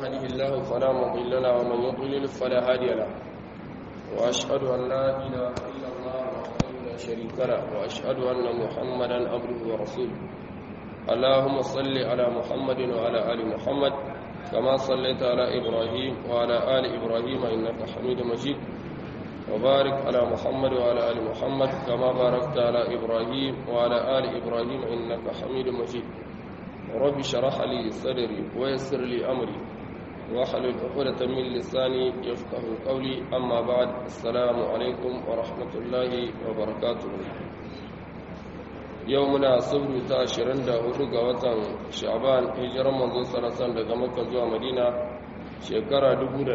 يهده الله فلا مضل له ومن يضلل فلا هادي له وأشهد أن لا إله إلا الله وحده لا شريك له وأشهد أن محمدا عبده ورسوله اللهم صل على محمد وعلى آل محمد كما صليت على إبراهيم وعلى آل إبراهيم إنك حميد مجيد وبارك على محمد وعلى آل محمد كما باركت على إبراهيم وعلى آل إبراهيم إنك حميد مجيد رب شرح لي صدري ويسر لي أمري واحلل عقدة من لساني يفقه قولي أما بعد السلام عليكم ورحمة الله وبركاته يومنا صبر تاشرين دا هدوغا وطن شعبان هجر منذ سنة daga Makka zuwa Madina shekara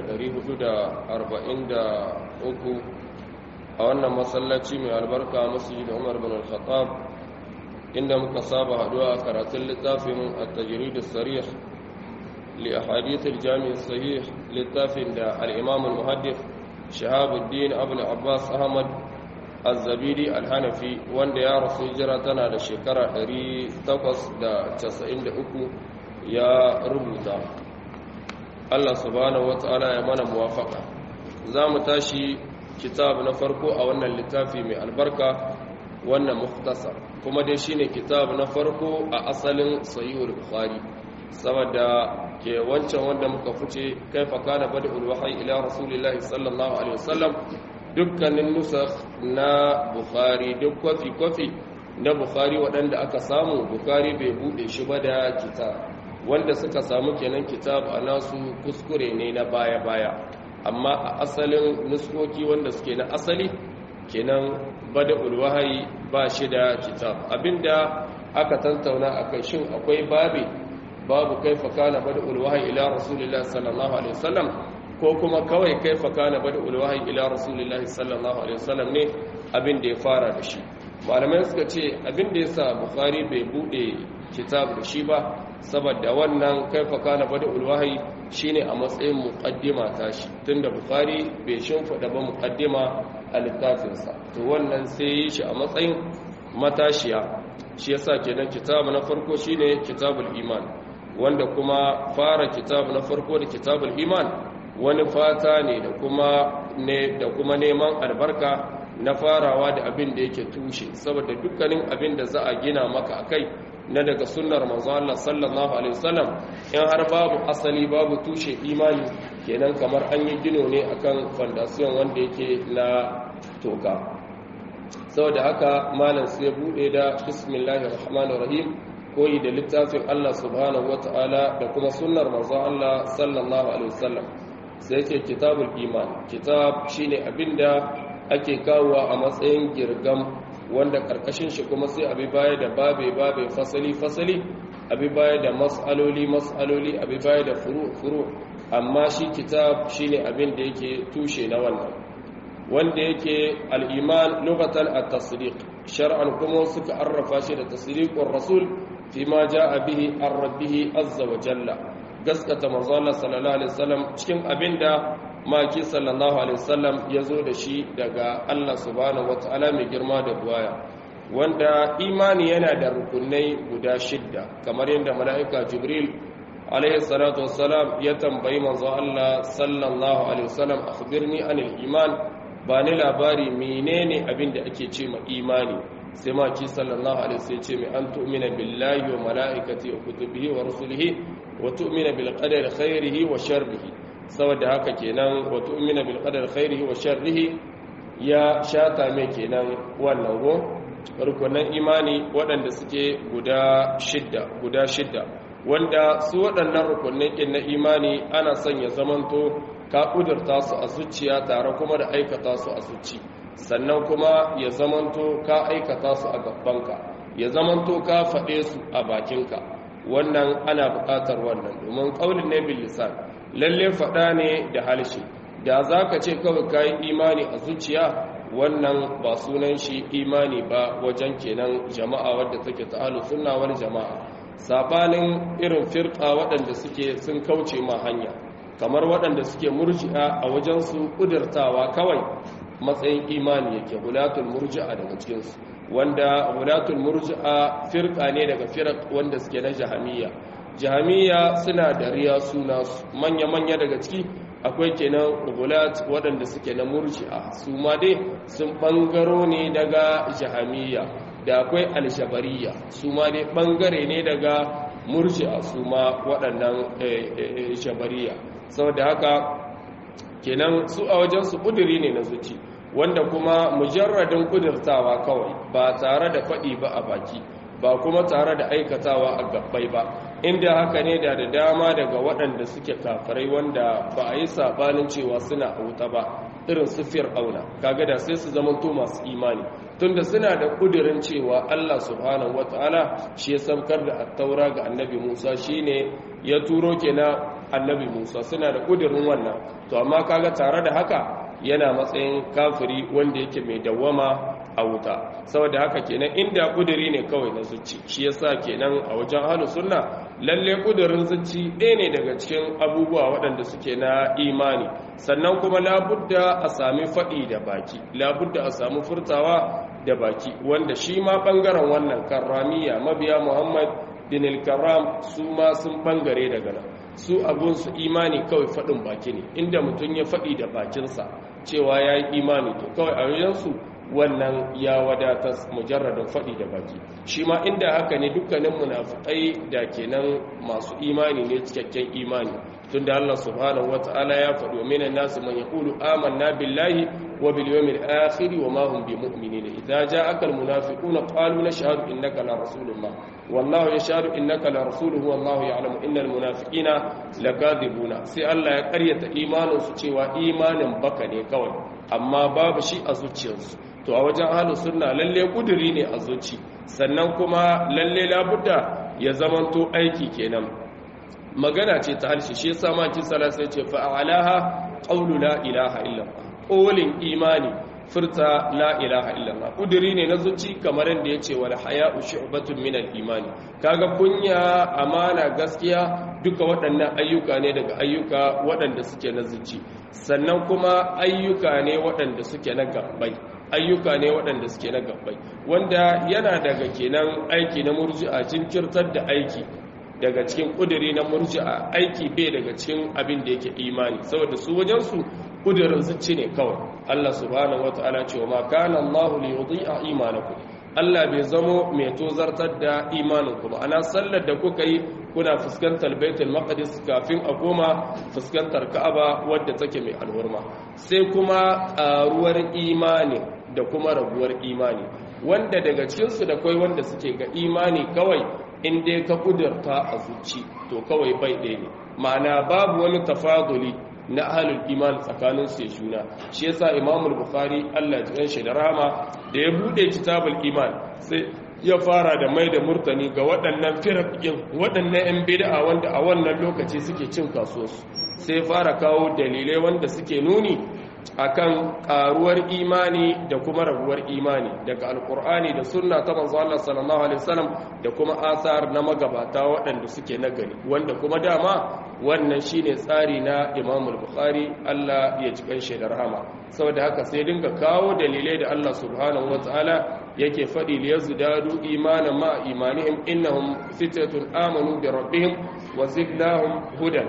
1443 a wannan masallaci mai albarka masjid Umar bin Al-Khattab inda muka saba haduwa a karatun littafin at-tajrid as-sarih li ahadith al-jami' as-sahih littafin da al-imam al-muhaddith Shahabuddin Abu al-Abbas Ahmad Az-Zabidi al-Hanafi wanda ya rasu hijira tana da shekara 893 ya rubuta Allah subhanahu wata'ala ya mana muwafaka za mu tashi kitab na farko a wannan littafi mai albarka wannan muftasar kuma dai shine kitab na farko a asalin sahihul bukhari saboda ke wancan wanda muka fice kaifa kana bada'ul wahyi ila rasulillahi sallallahu alaihi wasallam dukkanin nusakh na bukhari duk kwafi kwafi na bukhari waɗanda aka samu bukhari bai bude shi ba da kitab wanda suka samu kenan kitab a nasu kuskure ne na baya-baya amma a asalin nuskoki wanda suke na asali kenan bada ulwahayi ba shi da kitab abinda aka tantauna a kai shin akwai babi babu kaifa kana bada ulwahayi ila rasulullahi sallallahu alaihi wasallam ko kuma kawai kaifa kana bada ulwahayi ila rasulullahi sallallahu alaihi wasallam ne abin da ya fara da shi malamai suka ce abin da yasa bukhari bai bude kitab da shi ba saboda wannan kaifa kana bada ulwahi shine a matsayin muqaddima tashi tunda bukhari bai shimfida ba muqaddima a littafinsa to wannan sai yi shi a matsayin matashiya shi yasa kenan kitab na farko shine kitabul iman wanda kuma fara kitab na farko da kitabul iman wani fata ne da kuma ne da kuma neman albarka na farawa da abin da yake tushe saboda dukkanin abin da za a gina maka akai na daga sunnar manzo Allah sallallahu alaihi wasallam in har babu asali babu tushe imani kenan kamar an yi gino ne akan foundation wanda yake na toka saboda haka malam sai bude da bismillahir rahmanir rahim koyi da littafin Allah subhanahu wataala da kuma sunnar manzo Allah sallallahu alaihi wasallam sai yake kitabul iman kitab shine abinda ake kawowa a matsayin girgam wanda karkashin shi kuma sai abi baya da babe babe fasali fasali abi baya da mas'aloli mas'aloli abi baya da furu furu amma shi kitab shine abin da yake tushe na wannan wanda yake al-iman lughatan at-tasdiq shar'an kuma suka arrafa shi da tasdiqur rasul fima jaa bihi ar-rabbih azza wa jalla gaskata manzo Allah sallallahu alaihi wasallam cikin abinda maki sallallahu alaihi wasallam ya zo da shi daga Allah subhanahu wataala mai girma da buwaya wanda imani yana da rukunai guda shidda kamar yadda mala'ika jibril alaihi salatu wassalam ya tambayi manzo Allah sallallahu alaihi wasallam akhbirni anil iman ba ni labari menene abin da ake ce ma imani sai maki sallallahu alaihi wasallam ce mai an tu'mina billahi wa mala'ikati wa kutubihi wa rusulihi wa tu'mina bil qadari khairihi wa sharrihi saboda haka kenan wa tu'mina bil qadari khairihi wa sharrihi ya shata mai kenan wannan go rukunan imani waɗanda suke guda shidda guda shidda wanda su waɗannan rukunan kin na imani ana son ya zamanto ka kudurta su a zuciya tare kuma da aikata su a zuci sannan kuma ya zamanto ka aikata su a gabanka ya zamanto ka faɗe su a bakinka wannan ana buƙatar wannan domin ƙaunin ne bil lisan lalle faɗa ne da halshe da za ka ce kawai ka yi imani a zuciya wannan ba sunan shi imani ba wajen kenan jama'a wadda take ta alu sunna wani jama'a sabanin irin firka waɗanda suke sun kauce ma hanya kamar waɗanda suke murji'a a wajen su ƙudurtawa kawai matsayin imani yake hulatul murji'a daga cikinsu wanda hulatul murji'a firka ne daga firak wanda suke na jahamiyya jami'a suna da riya suna manya-manya daga ciki akwai kenan ugulat waɗanda suke na murji'a su ma dai sun ɓangaro ne daga jahamiya da akwai alshabariya su ma dai ɓangare ne daga murji'a su ma waɗannan shabariya saboda haka kenan su a wajen su ƙuduri ne na zuci wanda kuma mujarradin ƙudurtawa kawai ba tare da faɗi ba a baki ba kuma tare da aikatawa a gabbai ba inda haka ne da da dama daga waɗanda suke kafirai wanda ba a yi sabanin cewa suna a wuta ba irin su fir'auna kaga da sai su zama to masu imani tunda suna da kudirin cewa Allah subhanahu wataala shi ya saukar da attaura ga annabi Musa shine ya turo kenan annabi Musa suna da kudirin wannan to amma kaga tare da haka yana matsayin kafiri wanda yake mai dawwama a wuta saboda haka kenan inda kuduri ne kawai na zuci shi yasa kenan a wajen ahlus sunna lalle kudurin zuci ɗaya ne daga cikin abubuwa waɗanda suke na imani sannan kuma labudda a sami faɗi da baki labudda a sami furtawa da baki wanda shi ma ɓangaren wannan karramiya mabiya muhammad bin al-karram su ma sun ɓangare daga nan su abunsu imani kawai faɗin baki ne inda mutum ya faɗi da bakinsa cewa ya yi imani to kawai a yansu wannan ya wadatar mujarradin faɗi da baki shi ma inda haka ne dukkanin munafikai da kenan masu imani ne cikakken imani tunda Allah subhanahu wata'ala ya faɗi wa minan nasu man yaqulu amanna billahi wa bil yawmil akhir wa ma hum bimu'minin idza ja'aka al munafiquna qalu nashhadu innaka la rasulullah wallahu yashhadu innaka la rasuluhu wallahu ya'lamu innal munafiqina lakadibuna sai Allah ya karyata imanin su cewa imanin baka ne kawai amma babu shi a zuciyarsu to a wajen ahlus sunna lalle kuduri ne a zuci sannan kuma lalle labudda ya zamanto aiki kenan magana ce ta harshe shi yasa ma kin sala sai ce fa alaha qawlu la ilaha illallah qawlin imani furta la ilaha illallah kuduri ne na zuci kamar yadda yace wal haya'u shu'batun min al imani kaga kunya amana gaskiya duka waɗannan ayyuka ne daga ayyuka waɗanda suke na zuci sannan kuma ayyuka ne waɗanda suke na gabbai ayyuka ne waɗanda suke na gabbai wanda yana daga kenan aiki na murji'a jinkirtar da aiki daga cikin ƙuduri na murji'a aiki bai daga cikin abin da yake imani saboda su wajensu ƙudurin zuci ne kawai Allah subhanahu wata'ala ce wa ma kana Allah li yudhi'a imanakum Allah bai zamo mai tozartar da imaninku ba ana sallar da kuka yi kuna fuskantar baitul maqdis kafin a koma fuskantar ka'aba wadda take mai alhurma sai kuma ƙaruwar imani da kuma raguwar imani wanda daga cikinsu da kai wanda suke ga imani kawai in dai ka kudurta a zuci to kawai bai ɗaya ne ma'ana babu wani tafaduli na ahalul iman tsakanin su juna shi yasa imamul bukhari Allah ya shi da rahama da ya bude kitabul iman sai ya fara da mai da murtani ga waɗannan firakin waɗannan 'yan bid'a wanda a wannan lokaci suke cin kasuwarsu sai fara kawo dalilai wanda suke nuni akan karuwar imani da kuma raguwar imani daga alkur'ani da sunna ta manzo Allah sallallahu alaihi wasallam da kuma asar na magabata waɗanda suke nagari wanda kuma dama wannan shine tsari na Imam al-Bukhari Allah ya ji kanshi da rahama saboda haka sai dinga kawo dalilai da Allah subhanahu wataala yake faɗi li yazdadu imanan ma imanihim innahum fitatun amanu bi rabbihim wa zidnahum hudan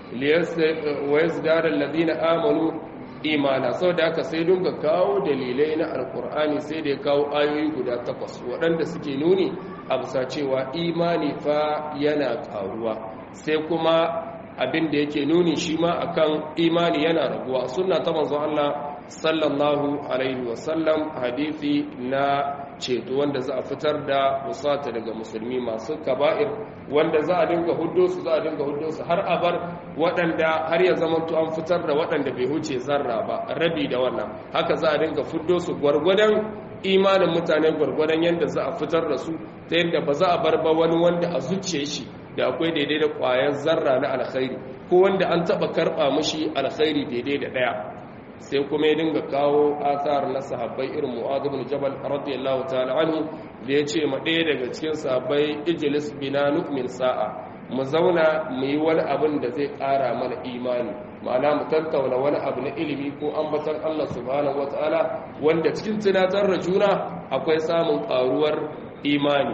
wa yazdadu alladhina amanu imana sau da aka sai dunga kawo dalilai na alkur'ani sai da ya kawo ayoyi guda takwas waɗanda suke nuni a bisa cewa imani fa yana karuwa sai kuma abin da yake nuni shi ma akan imani yana raguwa suna ta manzo Allah sallallahu alaihi wasallam hadisi na ceto wanda za a fitar da musata daga musulmi masu kaba'ir wanda za a dinga huddo su za a dinga huddo su har a bar waɗanda har ya zama an fitar da waɗanda bai huce zarra ba rabi da wannan haka za a dinga fuddo su gwargwadon imanin mutane gwargwadon yadda za a fitar da su ta yadda ba za a bar ba wani wanda a zuciye shi da akwai daidai da ƙwayar zarra na alkhairi ko wanda an taɓa karɓa mashi alkhairi daidai da ɗaya sai kuma ya dinga kawo asar na sahabbai irin mu'adh ibn jabal radiyallahu ta'ala anhu da yace ma ɗaya daga cikin sahabbai ijlis bina nu'min sa'a mu zauna mu yi wani abin da zai ƙara mana imani ma'ana mu tattauna wani abu na ilimi ko ambatar Allah subhanahu wata'ala wanda cikin tunatar da juna akwai samun ƙaruwar imani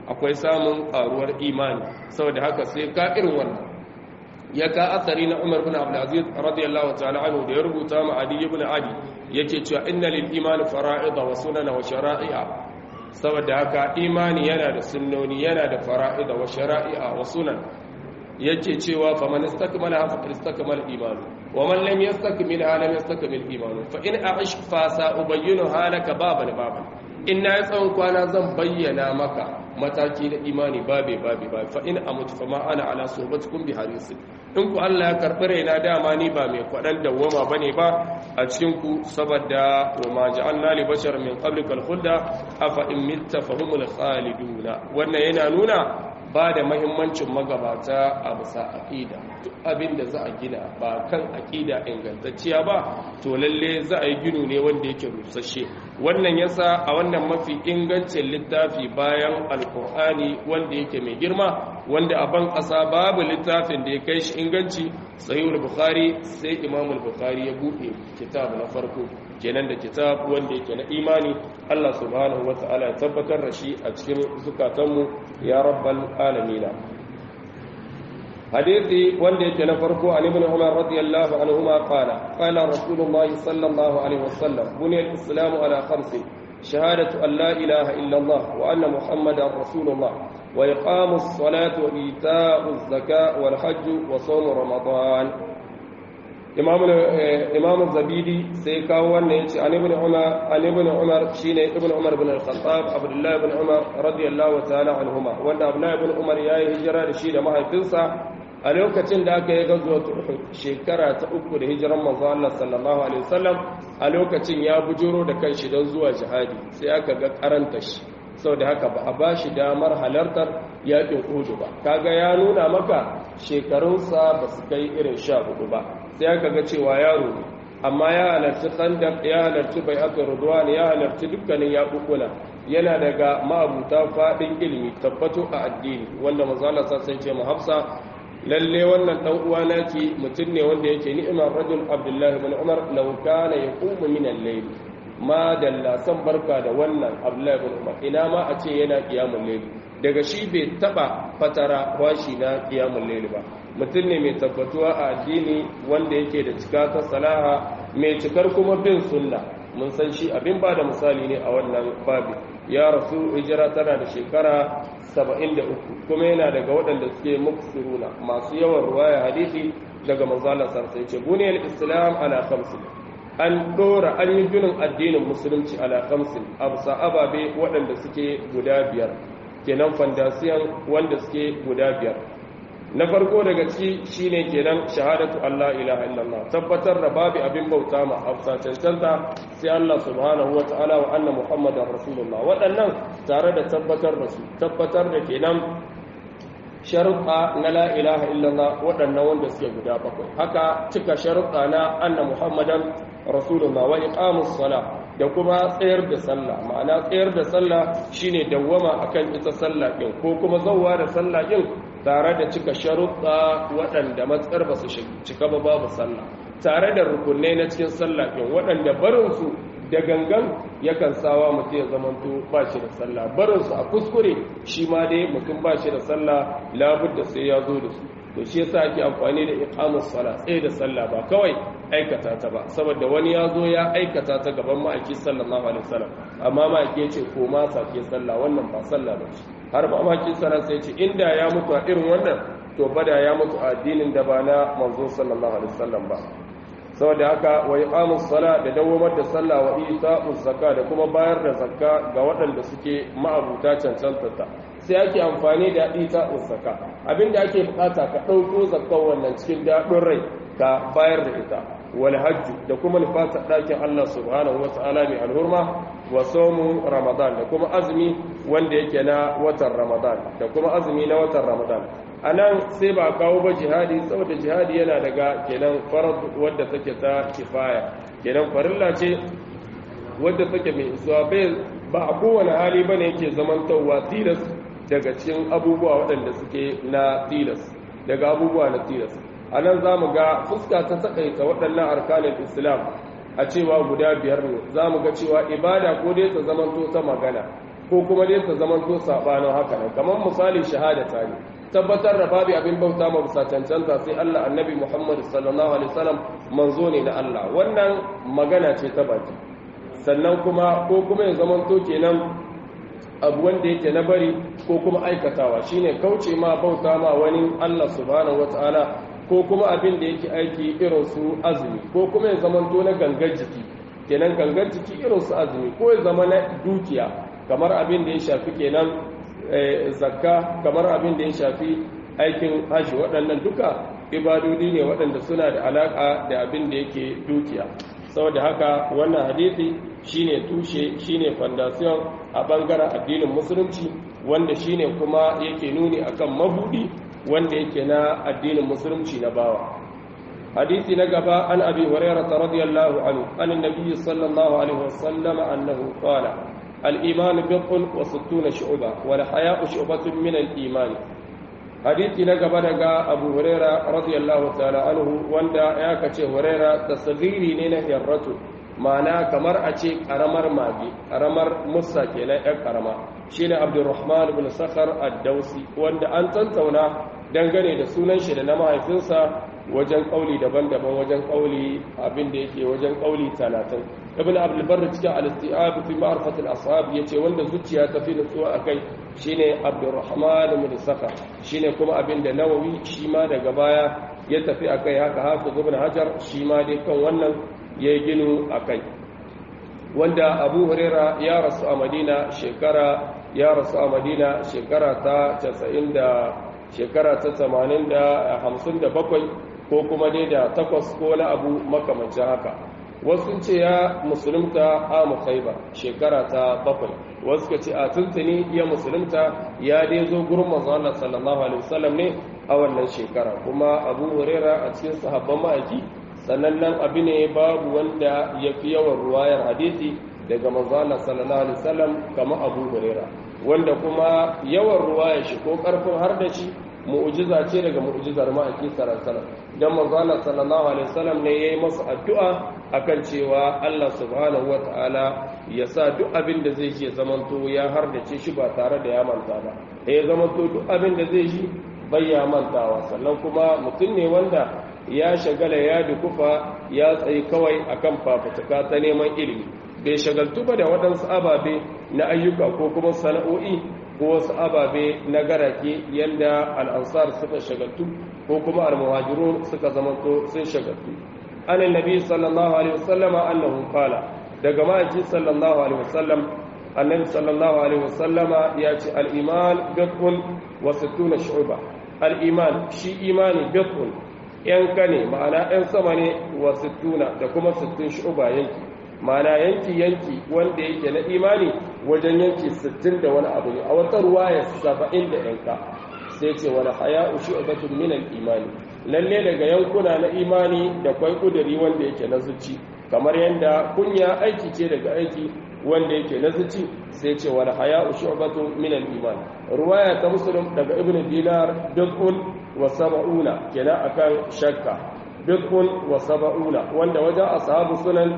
akwai samun karuwar imani saboda haka sai ka irin wannan ya ka asari na Umar bin Abdul Aziz radiyallahu ta'ala anhu da ya rubuta ma Adi ibn Adi yake cewa inna lil imani fara'ida wa sunana wa shara'i'a saboda haka imani yana da sunnoni yana da fara'ida wa shara'i'a wa sunan yake cewa fa man istakmala fa istakmala imanu wa man lam yastakmil lam yastakmil imanu fa in a'ish fa sa'ubayyinu halaka baban baban in na tsawon kwana zan bayyana maka mataki da imani babe babe babe fa in amutu fa ma ana ala sohbatukum bi harisi in ku Allah ya karbi raina dama ni ba mai kwadan dawwama bane ba a cikin ku saboda wa ma ja'alna li bashar min qablika al-khulda afa in mitta fa humul khaliduna wannan yana nuna ba da mahimmancin magabata a bisa aƙida duk abin da za a gina ba kan aƙida ingantacciya ba to lalle za a yi ginu ne wanda yake rusashe wannan yasa a wannan mafi ingancin littafi bayan alkur'ani wanda yake mai girma wanda a ban ƙasa babu littafin da ya kai shi inganci sahihul bukhari sai imamul bukhari ya buɗe kitab na farko kenan da kitab wanda yake na imani Allah subhanahu wata'ala ya tabbatar da shi a cikin zukatanmu ya rabbal alamina hadithi wanda yake na farko an ibn umar radiyallahu anhuma qala qala rasulullahi sallallahu alaihi wasallam buniyal islamu ala khamsin shahadatu an la ilaha illa allah wa anna muhammadar rasulullah wa iqamus salati wa ita'uz zakati wal hajj wa sawm ramadan imam zabidi sai kawo wannan yace an ibn umar an ibn umar shine ibn umar ibn al-khattab abdullah ibn umar radiyallahu ta'ala anhuma wanda abdullah ibn umar yayi hijira da shi da mahaifinsa a lokacin da aka yi gazuwa shekara ta uku da hijiran manzo Allah sallallahu alaihi wasallam a lokacin ya bujuro da kanshi don zuwa jihadi sai aka ga karanta shi saboda haka ba a bashi damar halartar yakin Uhud ba kaga ya nuna maka shekarunsa ba su kai irin sha hudu ba sai aka ga cewa yaro ne amma ya halarci khandaq ya halarci bai'atul ridwan ya halarci dukkanin yakukuna yana daga ma'abuta fadin ilimi tabbato a addini wanda manzo Allah sai ce mu Hafsa lalle wannan dan uwa naki mutum ne wanda yake ni'imar rajul Abdullah ibn Umar law kana yaqumu min al-layl ma dalla san barka da wannan Abdullah ibn Umar ina ma a ce yana qiyamul layl daga shi bai taba fatara washi na qiyamul layl ba mutum ne mai tabbatuwa a addini wanda yake da cika ta salaha mai cikar kuma bin sunna mun san shi abin ba da misali ne a wannan babi ya rasu hijira tana da shekara 73 kuma yana daga waɗanda suke muksiruna masu yawan ruwaya hadisi daga manzalar sarsai ce buniyar islam ala khamsin an dora an yi ginin addinin musulunci ala khamsin abusa ababe waɗanda suke guda biyar kenan fandasiyan wanda suke guda biyar na farko daga ci shine kenan shahadatu Allah ilaha illallah tabbatar da babu abin bauta ma hafsa cancanta sai Allah subhanahu wa ta'ala wa anna muhammadar rasulullah waɗannan tare da tabbatar da su tabbatar da kenan sharuɗa na la ilaha illallah waɗannan wanda suke guda bakwai haka cika sharuɗa na anna muhammadan rasulullah wa iqamus sala da kuma tsayar da sallah ma'ana tsayar da sallah shine dawwama akan ita sallah din ko kuma zawwa da sallah din tare da cika sharuɗa waɗanda matsar ba su cika ba babu sallah tare da rukunai na cikin sallah ɗin waɗanda barinsu da gangan yakan sawa mutum ya zamanto ba shi da sallah barinsu a kuskure shi ma dai mutum ba shi da sallah labudda sai ya zo da su to shi yasa ake amfani da iqamus sala tsaye da sallah ba kawai aikata ta ba saboda wani ya zo ya aikata ta gaban ma'aiki sallallahu alaihi wasallam amma ma'aiki ya ce ko ma sake sallah wannan ba sallah ba ce har ba ma'aiki sallah sai ce inda ya mutu a irin wannan to bada ya mutu a addinin da ba na manzo sallallahu alaihi wasallam ba saboda haka wa iqamus sala da dawamar da sallah wa ita'uz zakka da kuma bayar da zakka ga waɗanda suke ma'abuta cancantata sai ake amfani da ita'uz zakka abinda ake bukata ka ɗauko zakkan wannan cikin daɗin rai ka bayar da ita wal hajju da kuma nufata ɗakin Allah subhanahu wa ta'ala mai alhurma wa somu ramadan da kuma azumi wanda yake na watan ramadan da kuma azumi na watan ramadan a nan sai ba kawo ba jihadi saboda jihadi yana daga kenan farar wadda take ta kifaya kenan farilla ce wadda take mai isuwa bai ba a kowane hali ba ne yake zamantowa tilas daga cikin abubuwa waɗanda suke na tilas daga abubuwa na tilas a nan za mu ga fuska ta takaita waɗannan arkanin islam a cewa guda biyar ne za mu ga cewa ibada ko dai ta zamanto ta magana ko kuma dai ta zaman to sabanin haka nan kamar misali shahadata ne tabbatar da babu abin bauta ma bisa cancanta sai Allah annabi Muhammad sallallahu alaihi wasallam manzo ne na Allah wannan magana ce ta baki sannan kuma ko kuma ya zaman to kenan abu wanda yake na bari ko kuma aikatawa shine kauce ma bauta ma wani Allah subhanahu wataala ko kuma abin da yake aiki irin su azumi ko kuma ya zaman to na gangar jiki kenan gangar jiki irin su azumi ko ya zama na dukiya kamar abin da ya shafi kenan zakka kamar abin da ya shafi aikin haji waɗannan duka ibadodi ne waɗanda suna da alaƙa da abin da yake dukiya saboda haka wannan hadisi shine tushe shine foundation a bangaren addinin musulunci wanda shine kuma yake nuni akan mabudi wanda yake na addinin musulunci na bawa hadisi na gaba an abi hurairah radiyallahu anhu an annabi sallallahu alaihi wasallam annahu qala al-iman bid'un wa sittuna shu'ba wal haya'u shu'batun min al-iman hadisi na gaba daga abu huraira radiyallahu ta'ala anhu wanda ya kace huraira tasghiri ne na hirratu ma'ana kamar a ce karamar mage karamar musa kenan yan karama shine abdurrahman ibn sakhar ad-dausi wanda an tantauna dangane da sunan shi da na mahaifinsa wajen kauli daban-daban wajen kauli abin da yake wajen kauli 30 ibn abdul barr cikin al-istiab fi ma'rifat al-ashab yace wanda zuciya ta fi nutsuwa akai shine abdurrahman ibn sakhar shine kuma abin da nawawi shi ma daga baya ya tafi akai haka hafiz ibn hajar shi ma dai kan wannan ya ginu akai wanda abu huraira ya rasu a madina shekara ya rasu a madina shekara ta 90 da shekara ta 80 da 57 ko kuma dai da takwas ko na abu makamancin haka wasu ce ya musulunta a mukhaiba shekara ta bakwai wasu ka ce a tuntuni ya musulunta ya dai zo gurin manzo Allah sallallahu alaihi wasallam ne a wannan shekara kuma Abu Huraira a cikin sahabban ma'aiki sanannen abu ne babu wanda ya fi yawan ruwayar hadisi daga manzo Allah sallallahu alaihi wasallam kamar Abu Huraira wanda kuma yawan ruwayar shi ko karfin har da shi mu'jiza ce daga mu'jizar ma'aiki sallallahu alaihi wasallam dan manzo Allah sallallahu alaihi wasallam ne yayi masa addu'a akan cewa Allah subhanahu wataala ya sa duk abin da zai ya zamanto ya hardace shi ba tare da ya manta ba ya zamanto duk abin da zai shi bai ya mantawa sannan kuma mutum ne wanda ya shagala ya dukufa ya tsayi kawai akan fafutuka ta neman ilimi bai shagaltu ba da waɗansu ababe na ayyuka ko kuma sana'o'i ko wasu ababe na garake yadda al'ansar suka shagaltu ko kuma al-muhajirun suka zamanto sun shagaltu an annabi sallallahu alaihi wasallam annahu qala daga ma'aji sallallahu alaihi wasallam annabi sallallahu alaihi wasallam ya ce al-iman bid'un wa sittuna shu'ba al-iman shi imani bid'un yanka ne ma'ana yan sama ne wa sittuna da kuma sittun shu'ba yanki ma'ana yanki yanki wanda yake na imani wajen yanki sittin da wani abu ne a wata ruwaya saba'in da yanka sai ce wani haya'u shu'batun min al-imani lalle daga yankuna na imani da kwai kuduri wanda yake na zuci kamar yadda kunya aiki ce daga aiki wanda yake na zuci sai ce wani haya'u shu'batun min al-iman ruwaya ta muslim daga ibnu dinar dukun wa sab'una kenan akan shakka dukun wa sab'una wanda wajen ashabu sunan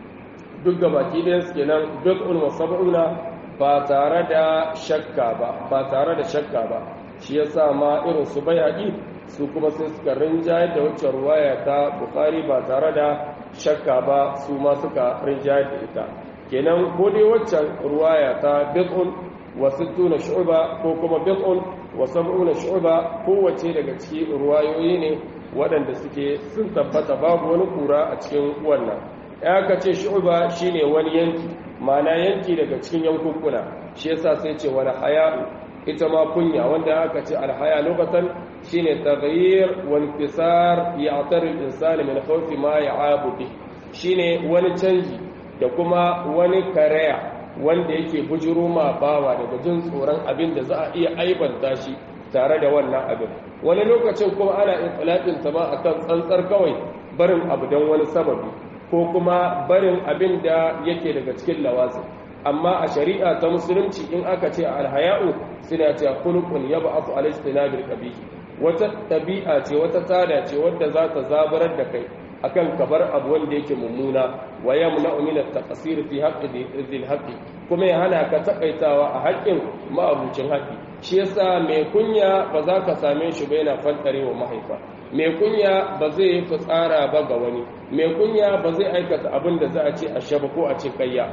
duk gabaki ɗayan su kenan dukun wa sab'una ba tare da shakka ba ba tare da shakka ba shi yasa ma irin su bayaki su kuma sai suka rinjayar da wacce ruwaya ta bukari ba tare da shakka ba su ma suka rinjayar da ita kenan ko dai waccan ruwaya ta bid'un wa sittuna shu'ba ko kuma bid'un wa sab'una shu'ba kowace daga cikin ruwayoyi ne waɗanda suke sun tabbata babu wani kura a cikin wannan ya ka ce shu'ba shine wani yanki ma'ana yanki daga cikin yankunkuna shi yasa sai ce wani haya'u ita ma kunya wanda aka ce alhaya lokacin shine taghyir wal fisar ya'tar al-insan min khawfi ma ya'abu bi shine wani canji da kuma wani karaya wanda yake bujuro ma bawa daga jin tsoron abin da za a iya aibanta shi tare da wannan abin wani lokacin kuma ana intilaqin ta ma akan tsantsar kawai barin abu don wani sababi ko kuma barin abin da yake daga cikin lawazin amma a shari'a ta musulunci in aka ce alhaya'u suna ce khuluqun yab'athu ala istinabil qabih wata tabi'a ce wata tada ce wadda za ta zabarar da kai akan kabar abu wanda yake mummuna wa yamna'u min at-taqsir fi haqqi dhil haqqi kuma ya hana ka takaitawa a haƙƙin ma'abucin haƙƙi shi yasa mai kunya ba za ka same shi ba yana fantarewa mahaifa mai kunya ba zai yi fitsara ba ga wani mai kunya ba zai aikata abin da za a ce a shaba ko a ce kayya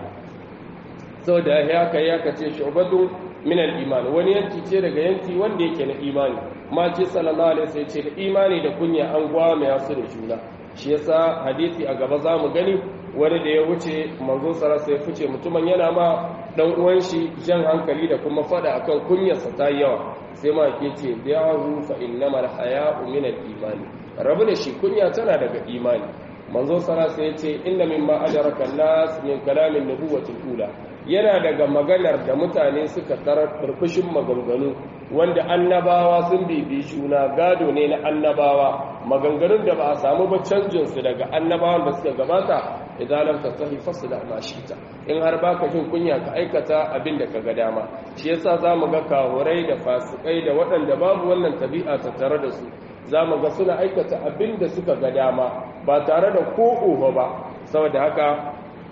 sau da ya kai ya kace shubatu min al-iman wani yanki ce daga yanki wanda yake na imani ma ce sallallahu alaihi wasallam ce da imani da kunya an gwame su da juna shi yasa hadisi a gaba zamu gani wani da ya wuce manzo sarasa ya fice mutumin yana ma dan uwan shi jan hankali da kuma fada akan kunyarsa ta yawa sai ma ke ce da'ahu fa innamal haya'u min al-imani rabu da shi kunya tana daga imani manzo sarasa ya ce inna mimma ajaraka nas min kalamin nubuwati ula yana daga maganar da mutane suka tarar burbushin maganganu wanda annabawa sun bibi juna gado ne na annabawa maganganun da ba a samu ba canjinsu daga annabawan da suka gabata idan lam tasahi fasla ma shita in har baka jin kunya ka aikata abin da ka ga dama shi yasa zamu ga kahurai da fasikai da waɗanda babu wannan tabi'a ta tare da su zamu ga suna aikata abin da suka ga dama ba tare da ko ba saboda haka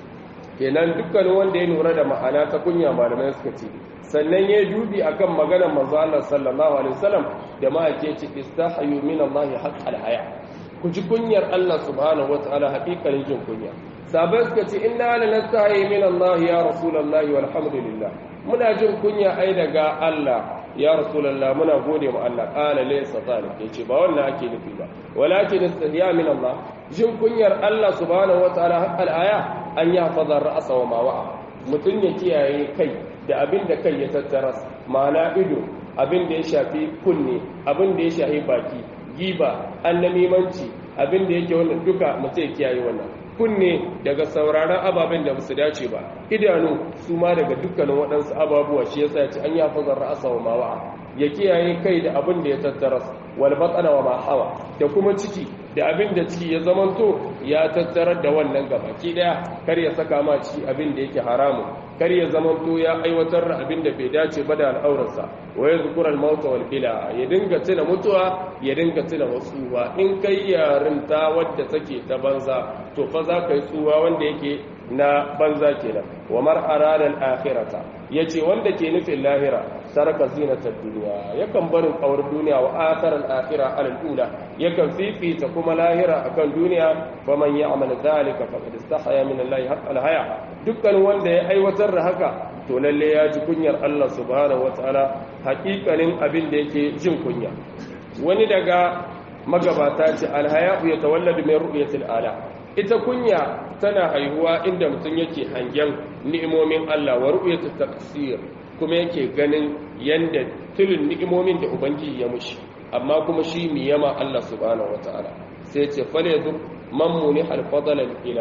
kenan dukkanin wanda ya lura da ma'ana ta kunya malamai suka ce sannan ya dubi akan maganar manzo Allah sallallahu alaihi wasallam da ma ake ce istahyu min Allah haqqal haya ku ji kunyar Allah subhanahu wataala haƙiƙanin jin kunya sabai suka ce inna la nastahi min Allah ya rasulullahi walhamdulillah muna jin kunya ai daga Allah ya rasulullah muna gode mu Allah qala laysa zalik yace ba wannan ake nufi ba walakin istihya min Allah jin kunyar Allah subhanahu wataala haqqal haya an yi hafazar ra'asa wa mawa'a mutum ya kiyaye kai da abin da kai ya tattara ma'ana ido abin da ya shafi kunne abin da ya shafi baki giba annamimanci abin da yake wannan duka mutum ya kiyaye wannan kunne daga sauraron ababen da basu dace ba idanu su ma daga dukkanin waɗansu ababuwa shi yasa ya ce an yi hafazar ra'asa wa mawa'a ya kiyaye kai da abin da ya tattara wal batsana wa ma hawa da kuma ciki da abin da ciki ya zamanto ya tattarar da wannan gabaki daya kar ya saka ma ciki abin da yake haramu kar ya zamanto ya aiwatar da abin da bai dace ba da al'aurarsa wa ya zukura al-mauta wal bila ya dinga tuna mutuwa ya dinga tuna wasu ba in kai yarinta wadda take ta banza to fa za ka yi tsuwa wanda yake na banza kenan wa mar arada al-akhirata yace wanda ke nufin lahira saraka zinatar duniya yakan barin kawar duniya wa athar al-akhirah al-ula yakan fifita kuma lahira akan duniya fa man ya'mal dhalika faqad istahya min Allah haqq al-haya dukkan wanda ya aiwatar da haka to lalle ya ji kunyar Allah subhanahu wataala hakikanin abin da yake jin kunya wani daga magabata ce al-haya'u yatawalladu min ru'yatil ala ita kunya tana haihuwa inda mutum yake hangen ni'imomin Allah wa ru'yatut taqsir kuma yake ganin yanda tulun ni'imomin da ubangiji ya mushi amma kuma shi mi yama Allah subhanahu wataala sai ce falezu man muni al-fadl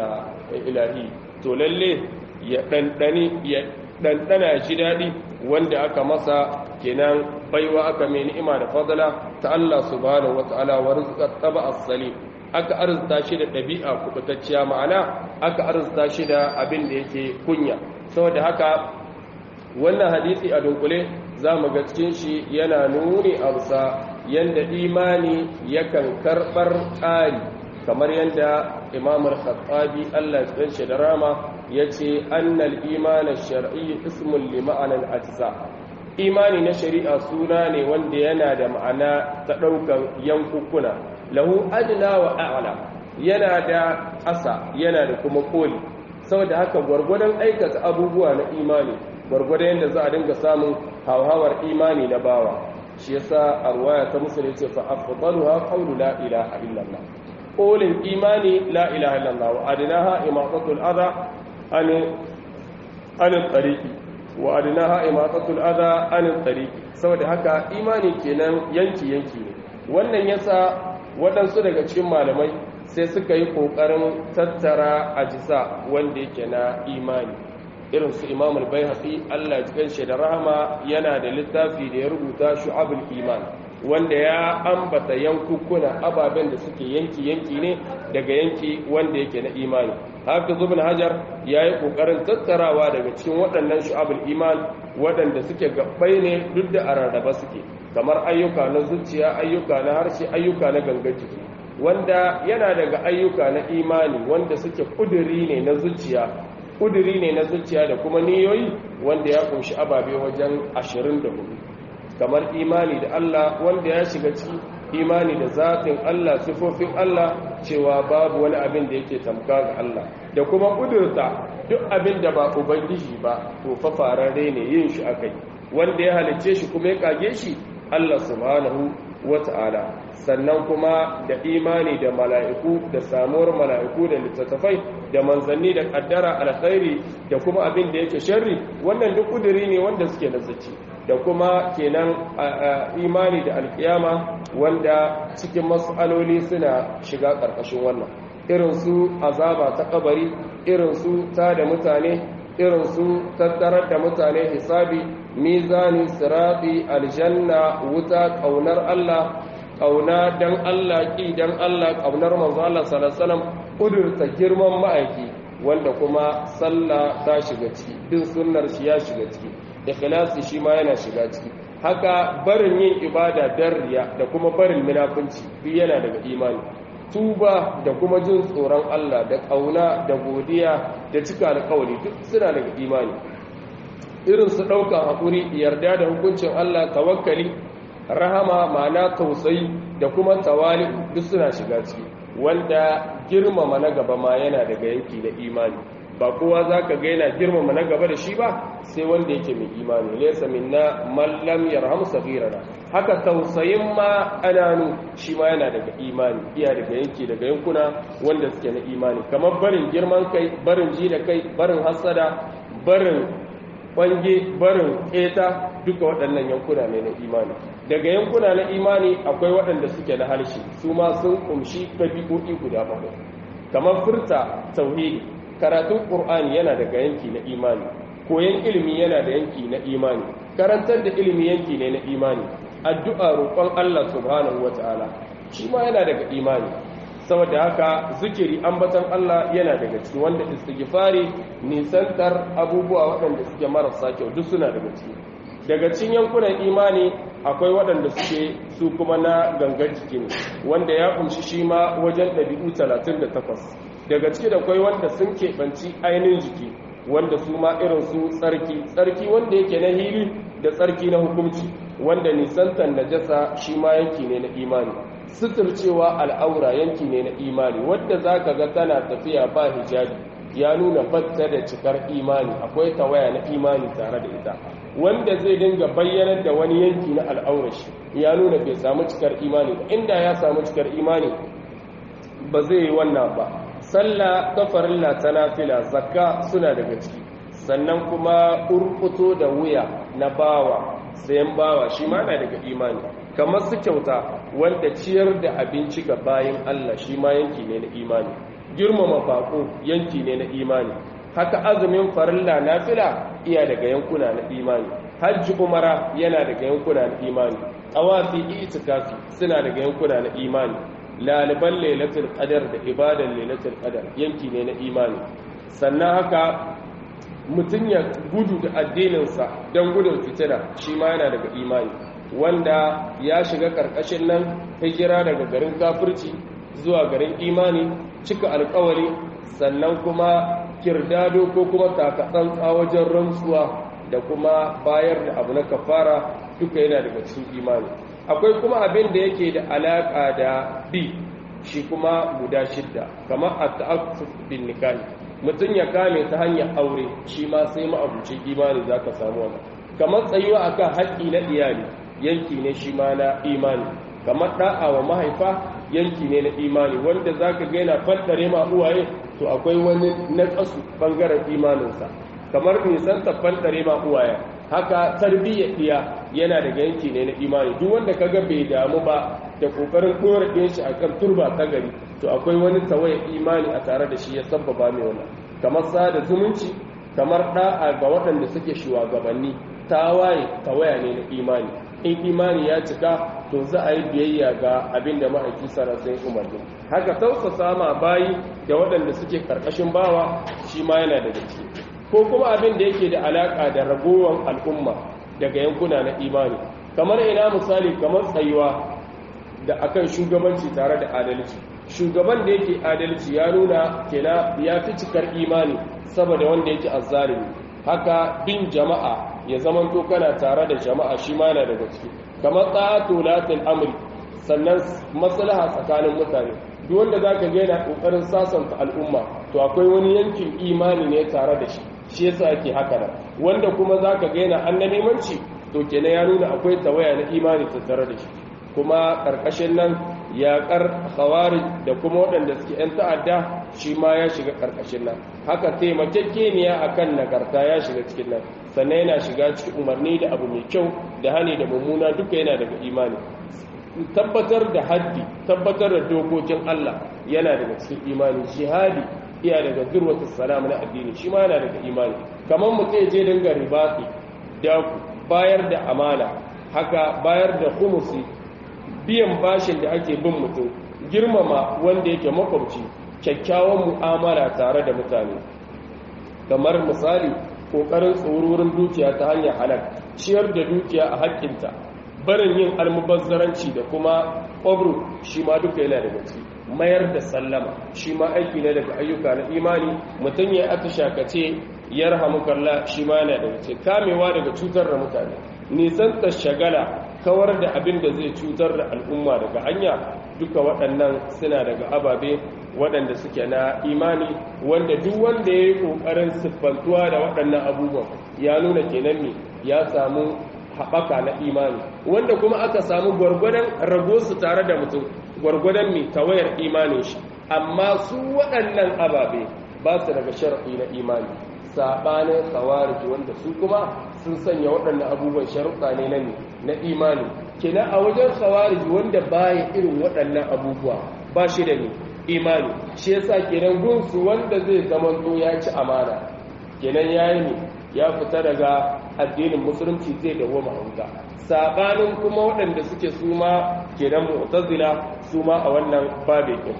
ilahi to lalle ya dandani ya dandana shi dadi wanda aka masa kenan baiwa aka mai ni'ima da fadala ta Allah subhanahu wataala wa rizqat taba as-salim aka arzuta shi da ɗabi'a kubutacciya ma'ana aka arzuta shi da abin da yake kunya saboda haka wannan hadisi a dunkule za mu ga cikin shi yana nuni a bisa yadda imani yakan karɓar ƙari kamar yadda imamul khattabi Allah ya shi da rama ya ce annal imanin shar'i ismun li ma'anar ajza imani na shari'a suna ne wanda yana da ma'ana ta ɗaukan yankukuna lahu adna wa a'la yana da ƙasa yana da kuma koli saboda haka gwargwadon aikata abubuwa na imani gwargwadon yadda za a dinga samun hauhawar imani na bawa shi yasa a ruwaya ta musulun ce fa afdaluha qawlu la ilaha illallah kolin imani la ilaha illallah wa adnaha imatatul adha an an tariqi wa adnaha imatatul adha an tariqi saboda haka imani kenan yanki yanki ne wannan yasa waɗansu daga cikin malamai sai suka yi ƙoƙarin tattara ajisa wanda yake na imani irin su imamul bai allah cikin shi da rahama yana da littafi da ya rubuta shu'abul iman wanda ya ambata yankukuna ababen da suke yanki-yanki ne daga yanki wanda yake na imani haka zubin hajar ya yi ƙoƙarin tattarawa daga cikin waɗannan shu'abul iman waɗanda suke gabbai ne duk da a rarraba suke kamar ayyuka na zuciya ayyuka na harshe ayyuka na gangan jiki wanda yana daga ayyuka na imani wanda suke kuduri ne na zuciya kuduri ne na zuciya da kuma niyoyi wanda ya kunshi ababe wajen 24 kamar imani da Allah wanda ya shiga ciki imani da zatin Allah sifofin Allah cewa babu wani abin da yake tamka ga Allah da kuma kudurta duk abin da ba ubangiji ba to fa fararre ne yin shi akai wanda ya halicce shi kuma ya kage shi Allah subhanahu wata'ala sannan kuma da imani da mala'iku da samuwar mala'iku da littattafai da manzanni da kaddara alkhairi da kuma abin da yake sharri wannan duk kuduri ne wanda suke nazarci da kuma kenan imani da alkiyama wanda cikin mas'aloli suna shiga ƙarƙashin wannan irin su azaba ta kabari irin su ta da mutane irin su tattarar da mutane hisabi mizani sirati aljanna wuta kaunar Allah kauna dan Allah ki dan Allah kaunar manzo Allah sallallahu alaihi wasallam kudurta girman ma'aiki wanda kuma sallah ta shiga ciki bin sunnar shi ya shiga ciki ikhlasi shi ma yana shiga ciki haka barin yin ibada dan riya da kuma barin munafunci duk yana daga imani tuba da kuma jin tsoron Allah da kauna da godiya da cika alƙawari duk suna daga imani irin su ɗaukan haƙuri yarda da hukuncin Allah tawakkali rahama ma'ana tausayi da kuma tawali duk suna shiga ciki wanda girmama na gaba ma yana daga yanki da imani ba kowa za ka ga yana girmama na gaba da shi ba sai wanda yake mai imani laysa minna man lam yarham saghirana haka tausayin ma ananu shi ma yana daga imani iya daga yanki daga yankuna wanda suke na imani kamar barin girman kai barin ji da kai barin hasada barin kwange barin keta duka waɗannan yankuna ne na imani daga yankuna na imani akwai waɗanda suke na harshe su ma sun kumshi ɗabi'o'i guda bakwai kamar furta tauhidi karatun ƙur'ani yana daga yanki na imani koyon ilimi yana da yanki na imani karantar da ilimi yanki ne na imani addu'a roƙon Allah subhanahu wata'ala shi ma yana daga imani saboda haka zikiri ambatan Allah yana daga ciki wanda istighfari nisantar abubuwa waɗanda suke marasa kyau duk suna daga ciki daga cikin yankunan imani akwai waɗanda suke su kuma na gangar jiki ne wanda ya kunshi shi ma wajen ɗabi'u 38 daga ciki da kwai wanda sun keɓanci ainihin jiki wanda su ma irin su tsarki tsarki wanda yake na hili da tsarki na hukunci wanda nisantar najasa shi ma yanki ne na imani suturcewa al'aura yanki ne na imani wadda za ka ga tana tafiya ba hijabi ya nuna fatta da cikar imani akwai tawaya na imani tare da ita wanda zai dinga bayyanar da wani yanki na al'aurashi ya nuna bai samu cikar imani ba inda ya samu cikar imani ba zai yi wannan ba sallah kafarilla ta nafila zakka suna daga ciki sannan kuma urkuto da wuya na bawa sayan bawa shi ma na daga imani kamar su kyauta wanda ciyar da abinci ga bayan Allah shi ma yanki ne na imani girmama bako yanki ne na imani haka azumin farilla nafila iya daga yankuna na imani hajji umara yana daga yankuna na imani tawafi itikafi suna daga yankuna na imani laliban lailatul qadar da ibadan lailatul qadar yanki ne na imani sannan haka mutum ya gudu da addininsa don gudun fitina shi ma yana daga imani wanda ya shiga karkashin nan hijira daga garin kafirci zuwa garin imani cika alkawari sannan kuma kirdado ko kuma takatsantsa wajen rantsuwa da kuma bayar da abu na kafara duka yana daga cikin imani akwai kuma abin da yake da alaka da bi shi kuma guda shidda kamar at-ta'affuf bin nikahi mutum ya kame ta hanyar aure shi ma sai ma'abucin imani zaka samu wannan kamar tsayuwa akan haƙƙi na iyali yanki ne shi ma na imani kamar da'a wa mahaifa yanki ne na imani wanda zaka ga yana faddare ma uwaye to akwai wani naqasu bangaren imaninsa kamar nisan ta faddare ma uwaye haka tarbiyyar iya yana daga yanki ne na imani duk wanda kaga bai damu ba da kokarin dora ɗin shi akan turba ta gari to akwai wani tawaye imani a tare da shi ya sabbaba mai wannan kamar sada zumunci kamar da'a ga waɗanda suke shugabanni tawaye tawaya ne na imani in imani ya cika to za a yi biyayya ga abin da ma'aiki sarasai umarni haka tausasa ma bayi da waɗanda suke ƙarƙashin bawa shi ma yana daga ciki ko kuma abin da yake da alaƙa da ragowar al'umma daga yankuna na imani kamar ina misali kamar tsayuwa da akan shugabanci tare da adalci shugaban da yake adalci ya nuna kena ya fi cikar imani saboda wanda yake azzalimi haka bin jama'a ya zamanto kana tare da jama'a shi ma yana daga ciki kamar ta'atu latil amri sannan maslaha tsakanin mutane duk wanda zaka ga yana kokarin sasanta al'umma to akwai wani yankin imani ne tare da shi shi yasa yake haka nan wanda kuma zaka ga yana annabimanci to kenan ya nuna akwai tawaya na imani tattare da shi kuma karkashin nan yaƙar khawari da kuma waɗanda suke 'yan ta'adda shi ma ya shiga karkashin nan haka taimakekeniya akan nagarta ya shiga cikin nan sannan yana shiga cikin umarni da abu mai kyau da hani da mummuna duka yana daga imani tabbatar da haddi tabbatar da dokokin Allah yana daga cikin imani jihadi iya daga zurwatul salam na addini shi ma yana daga imani kamar mutum je dinga ribati da bayar da amana haka bayar da khumusi biyan bashin da ake bin mutum girmama wanda yake makwabci kyakkyawan mu'amala tare da mutane kamar misali kokarin tsororin dukiya ta hanyar halal ciyar da dukiya a haƙƙinta barin yin almubazzaranci da kuma ƙwabru shi ma duka yana daga ciki mayar da sallama shi ma aiki ne daga ayyuka na imani mutum ya aka shakace ya rahamu kalla shi ma yana daga ciki kamewa daga cutar da mutane nisan ta shagala kawar da abin da zai cutar da al'umma daga hanya duka waɗannan suna daga ababe waɗanda suke na imani wanda duk wanda ya yi ƙoƙarin siffantuwa da waɗannan abubuwan ya nuna kenan ne ya samu haɓaka na imani wanda kuma aka samu gwargwadon rago su tare da mutum gwargwadon mai tawayar imanin shi amma su waɗannan ababe ba su daga sharaɗi na imani saɓanin tsawariki wanda su kuma sun sanya waɗannan abubuwan sharuɗa ne na na imani kina a wajen tsawariki wanda baya irin waɗannan abubuwa ba shi da ne imani shi yasa kenan gunsu wanda zai zamanto ya ci amana kenan yayi ne ya fita daga addinin musulunci zai dawo mahauta sabanin kuma waɗanda suke suma kenan mu'tazila suma a wannan babe din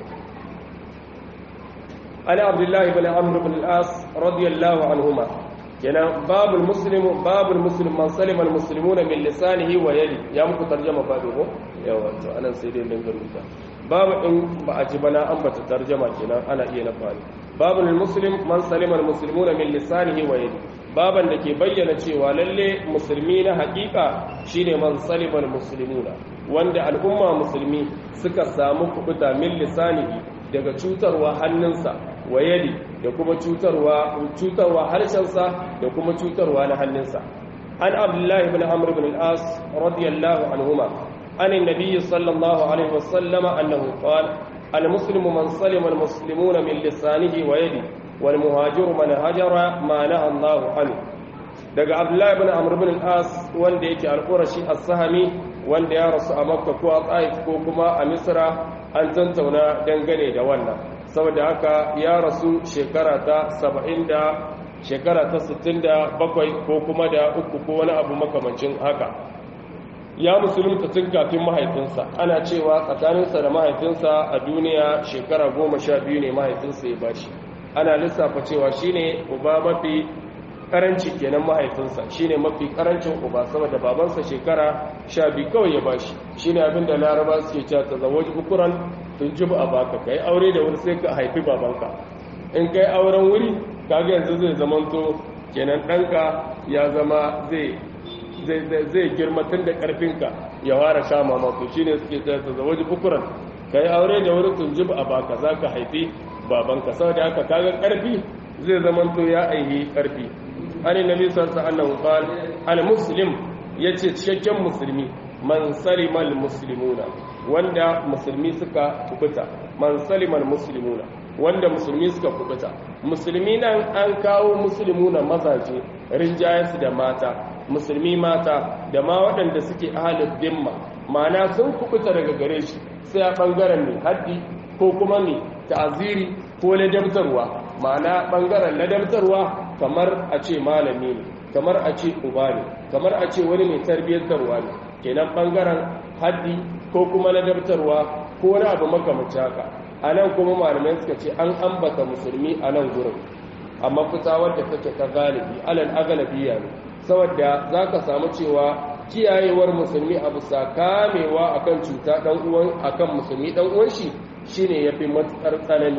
ana abdullahi ibn amr ibn al-as radiyallahu anhuma kenan babul muslimu babul muslim man salima al-muslimuna min lisanihi wa yadi ya muku tarjuma babu ko yawa to anan sai dai dan garuta babu in ba a ji bana an bata tarjuma kenan ana iya na fari babul muslim man salima al-muslimuna min lisanihi wa yadi baban da ke bayyana cewa lalle musulmi na hakika shine man salimal muslimuna wanda al'umma musulmi suka samu kubuta min lisanihi daga cutarwa hannunsa wa yadi da kuma cutarwa cutarwa harshensa da kuma cutarwa na hannunsa an abdullahi ibn amr ibn al-as radiyallahu anhuma an annabi sallallahu alaihi wasallam annahu qala al-muslimu man salima al-muslimuna min lisanihi wa yadi والمهاجر من هجر ما نهى الله عنه daga abdullahi ibn amr ibn al-as wanda yake al-qurashi as-sahami wanda ya rasu a makka ko a taif ko kuma a misra an tantauna dangane da wannan saboda haka ya rasu shekara ta 70 da shekara ta 67 ko kuma da uku ko wani abu makamancin haka ya musulunta tun kafin mahaifinsa ana cewa tsakaninsa da mahaifinsa a duniya shekara goma sha biyu ne mahaifinsa ya bashi ana lissafa cewa shine uba mafi karanci kenan mahaifinsa shine mafi karancin uba saboda babansa shekara sha biyu kawai ya bashi shine abin da laraba suke cewa ta zawaji ukuran tun jibu a baka kai aure da wuri sai ka haifi babanka in kai auren wuri kaga yanzu zai zamanto kenan ɗanka ya zama zai zai girma tun da ƙarfinka ya fara sha mamako shine suke cewa ta zawaji ukuran kai aure da wuri tun jibu a baka za ka haifi babanka saboda haka kaga karfi zai zamanto ya aihi karfi ani nabi sallallahu alaihi wasallam qala al muslim yace cikakken musulmi man salima al muslimuna wanda musulmi suka kubuta man salima al muslimuna wanda musulmi suka kubuta musulmi nan an kawo muslimuna mazaje rinjayensu da mata musulmi mata da ma waɗanda suke ahalin dimma ma'ana sun kubuta daga gare shi sai a ɓangaren mai haddi ko kuma mai ta'aziri ko ladabtarwa ma'ana bangaren ladabtarwa kamar a ce malami ne kamar a ce uba ne kamar a ce wani mai tarbiyyantarwa ne kenan bangaren haddi ko kuma ladabtarwa ko wani abu makamancin haka a nan kuma malamai suka ce an ambata musulmi a nan gurin amma fita wadda take ta galibi alal agalabiya ne saboda zaka samu cewa kiyayewar musulmi a bisa kamewa akan cuta dan uwan akan musulmi dan uwan shi shine yafi matsar tsanani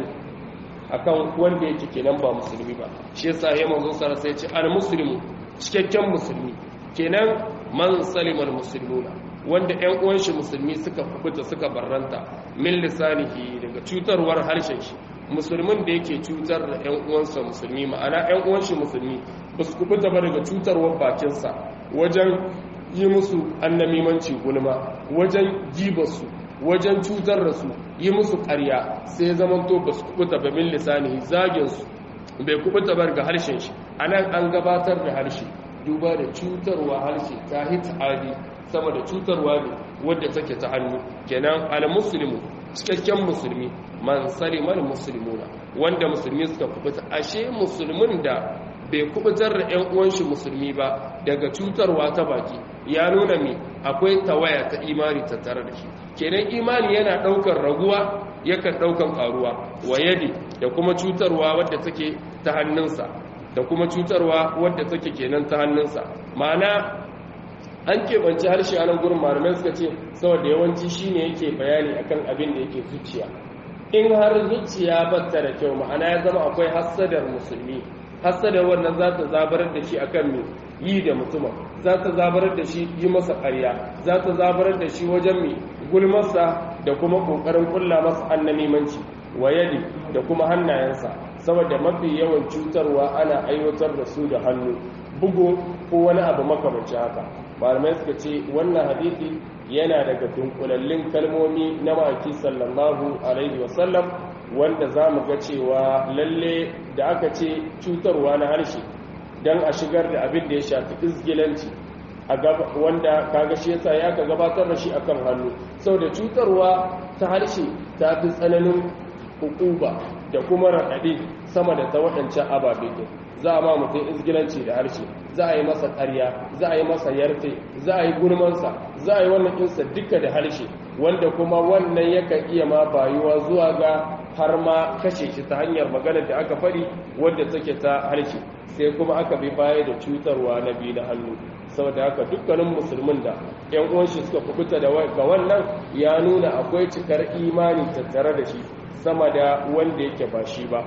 akan wanda yake kenan ba musulmi ba shi yasa ya manzo sara sai ce al muslimu cikakken musulmi kenan man salimal muslimuna wanda ƴan uwan shi musulmi suka kubuta suka barranta min lisanihi daga cutarwar harshen shi musulmin da yake cutar da ƴan uwansa musulmi ma'ana ƴan uwan shi musulmi ba su kubuta ba daga cutarwar bakinsa wajen yi musu annamimanci gulma wajen jibarsu wajen cutar da su yi musu ƙarya sai zamanto ba su kubuta ba min lisanihi zaginsu bai kubuta ba ga harshen shi anan an gabatar da harshe duba da cutarwa harshe ta hitadi sama da cutarwa ne wadda take ta hannu kenan al-muslimu cikakken musulmi man salimal muslimuna wanda musulmi suka kubuta ashe musulmin da bai kubutar da ƴan uwan shi musulmi ba daga cutarwa ta baki ya nuna me akwai tawaya ta imani tattare da shi kenan imani yana daukar raguwa yakan daukan karuwa wayadi da kuma cutarwa wadda take ta hannunsa da kuma cutarwa wadda take kenan ta hannunsa ma'ana an keɓanci harshe a nan gurin malamai suka ce saboda yawanci shine yake bayani akan abin da yake zuciya in har zuciya batta da kyau ma'ana ya zama akwai hassadar musulmi hassadar wannan za ta zabarar da shi akan mai yi da mutumin za ta zabarar da shi yi masa ƙarya za ta zabarar da shi wajen mai gulmarsa da kuma ƙoƙarin ƙulla masa annamimanci wayadi da kuma hannayensa saboda mafi yawan cutarwa ana aiwatar da su da hannu bugu ko wani abu makamanci haka malamai suka ce wannan hadisi yana daga dunkulallin kalmomi na maki sallallahu alaihi wasallam wanda za mu ga cewa lalle da aka ce cutarwa na harshe don a shigar da abin da ya shafi izgilanci wanda kaga shi yasa ya ka gabatar da shi akan hannu sau da cutarwa ta harshe ta fi tsananin hukuba da kuma raɗaɗe sama da ta waɗancan ababe ɗin za a ma mutum izgilanci da harshe za a yi masa ƙarya za a yi masa yarfe za a yi gurmansa za a yi wannan ɗinsa duka da harshe wanda kuma wannan yakan iya ma bayuwa zuwa ga har ma kashe shi ta hanyar maganar da aka faɗi wadda take ta harshe sai kuma aka bi baya da cutarwa na biyu na hannu saboda haka dukkanin musulmin da yan uwanshi suka kubuta da ga wannan ya nuna akwai cikar imani tattare da shi sama da wanda yake ba shi ba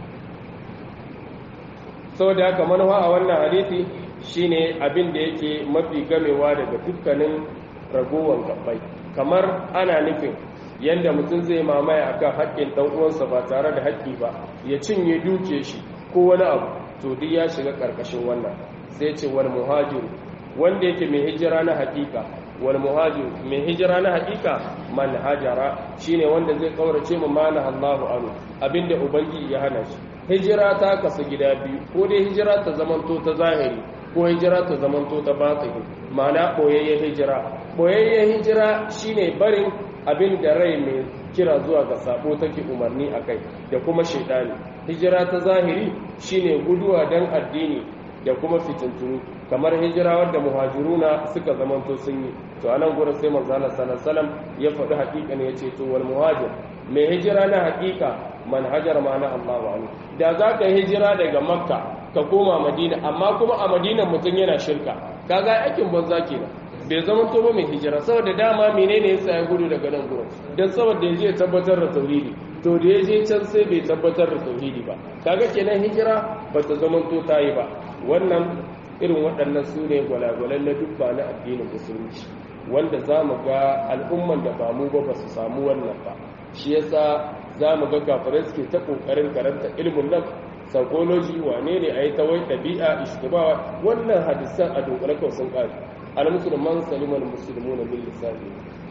saboda haka manuwa a wannan hadisi shine abin da yake mafi gamewa daga dukkanin ragowar gabbai kamar ana nufin yadda mutum zai mamaya akan haƙƙin ɗan uwansa ba tare da haƙƙi ba ya cinye duke shi ko wani abu to duk ya shiga ƙarƙashin wannan sai ce wal muhajiru wanda yake mai hijira na haƙiƙa wal muhajiru mai hijira na haƙiƙa man hajara shine wanda zai kaurace mu mana Allahu anu abinda ubangiji ya hana shi hijira ta kasu gida biyu ko dai hijira ta zamanto ta zahiri ko hijira ta zamanto ta batini ma'ana boyayyen hijira boyayyen hijira shine barin abin da rai mai kira zuwa ga sabo take umarni akai da kuma shaidani hijira ta zahiri shine guduwa dan addini da kuma fitintunu kamar hijira wadda muhajiruna suka zamanto sun yi to anan gurin sai manzo Allah sallallahu alaihi ya faɗi haƙiƙa ne yace to wal muhajir mai hijira na haƙiƙa man hajar ma'ana Allahu anhu da zaka hijira daga makka ka koma madina amma kuma a madina mutum yana shirka kaga aikin banza kenan bai zama to ba mai hijira saboda dama menene yasa ya gudu daga nan gurin dan saboda yaje tabbatar da tauhidi to da yaje can sai bai tabbatar da tauhidi ba kaga kenan hijira bata zama to tayi ba wannan irin waɗannan su ne gwalagwalan na dubba na addinin musulunci wanda za mu ga al'umman da ba mu ba ba su samu wannan ba shi yasa za mu ga kafirai suke ta ƙoƙarin karanta ilimin nan psychology wane ne a yi ta wai ɗabi'a ishtibawa wannan hadisan a dunkule kawai sun ƙari al-musulman saliman musulmu na bin lissafi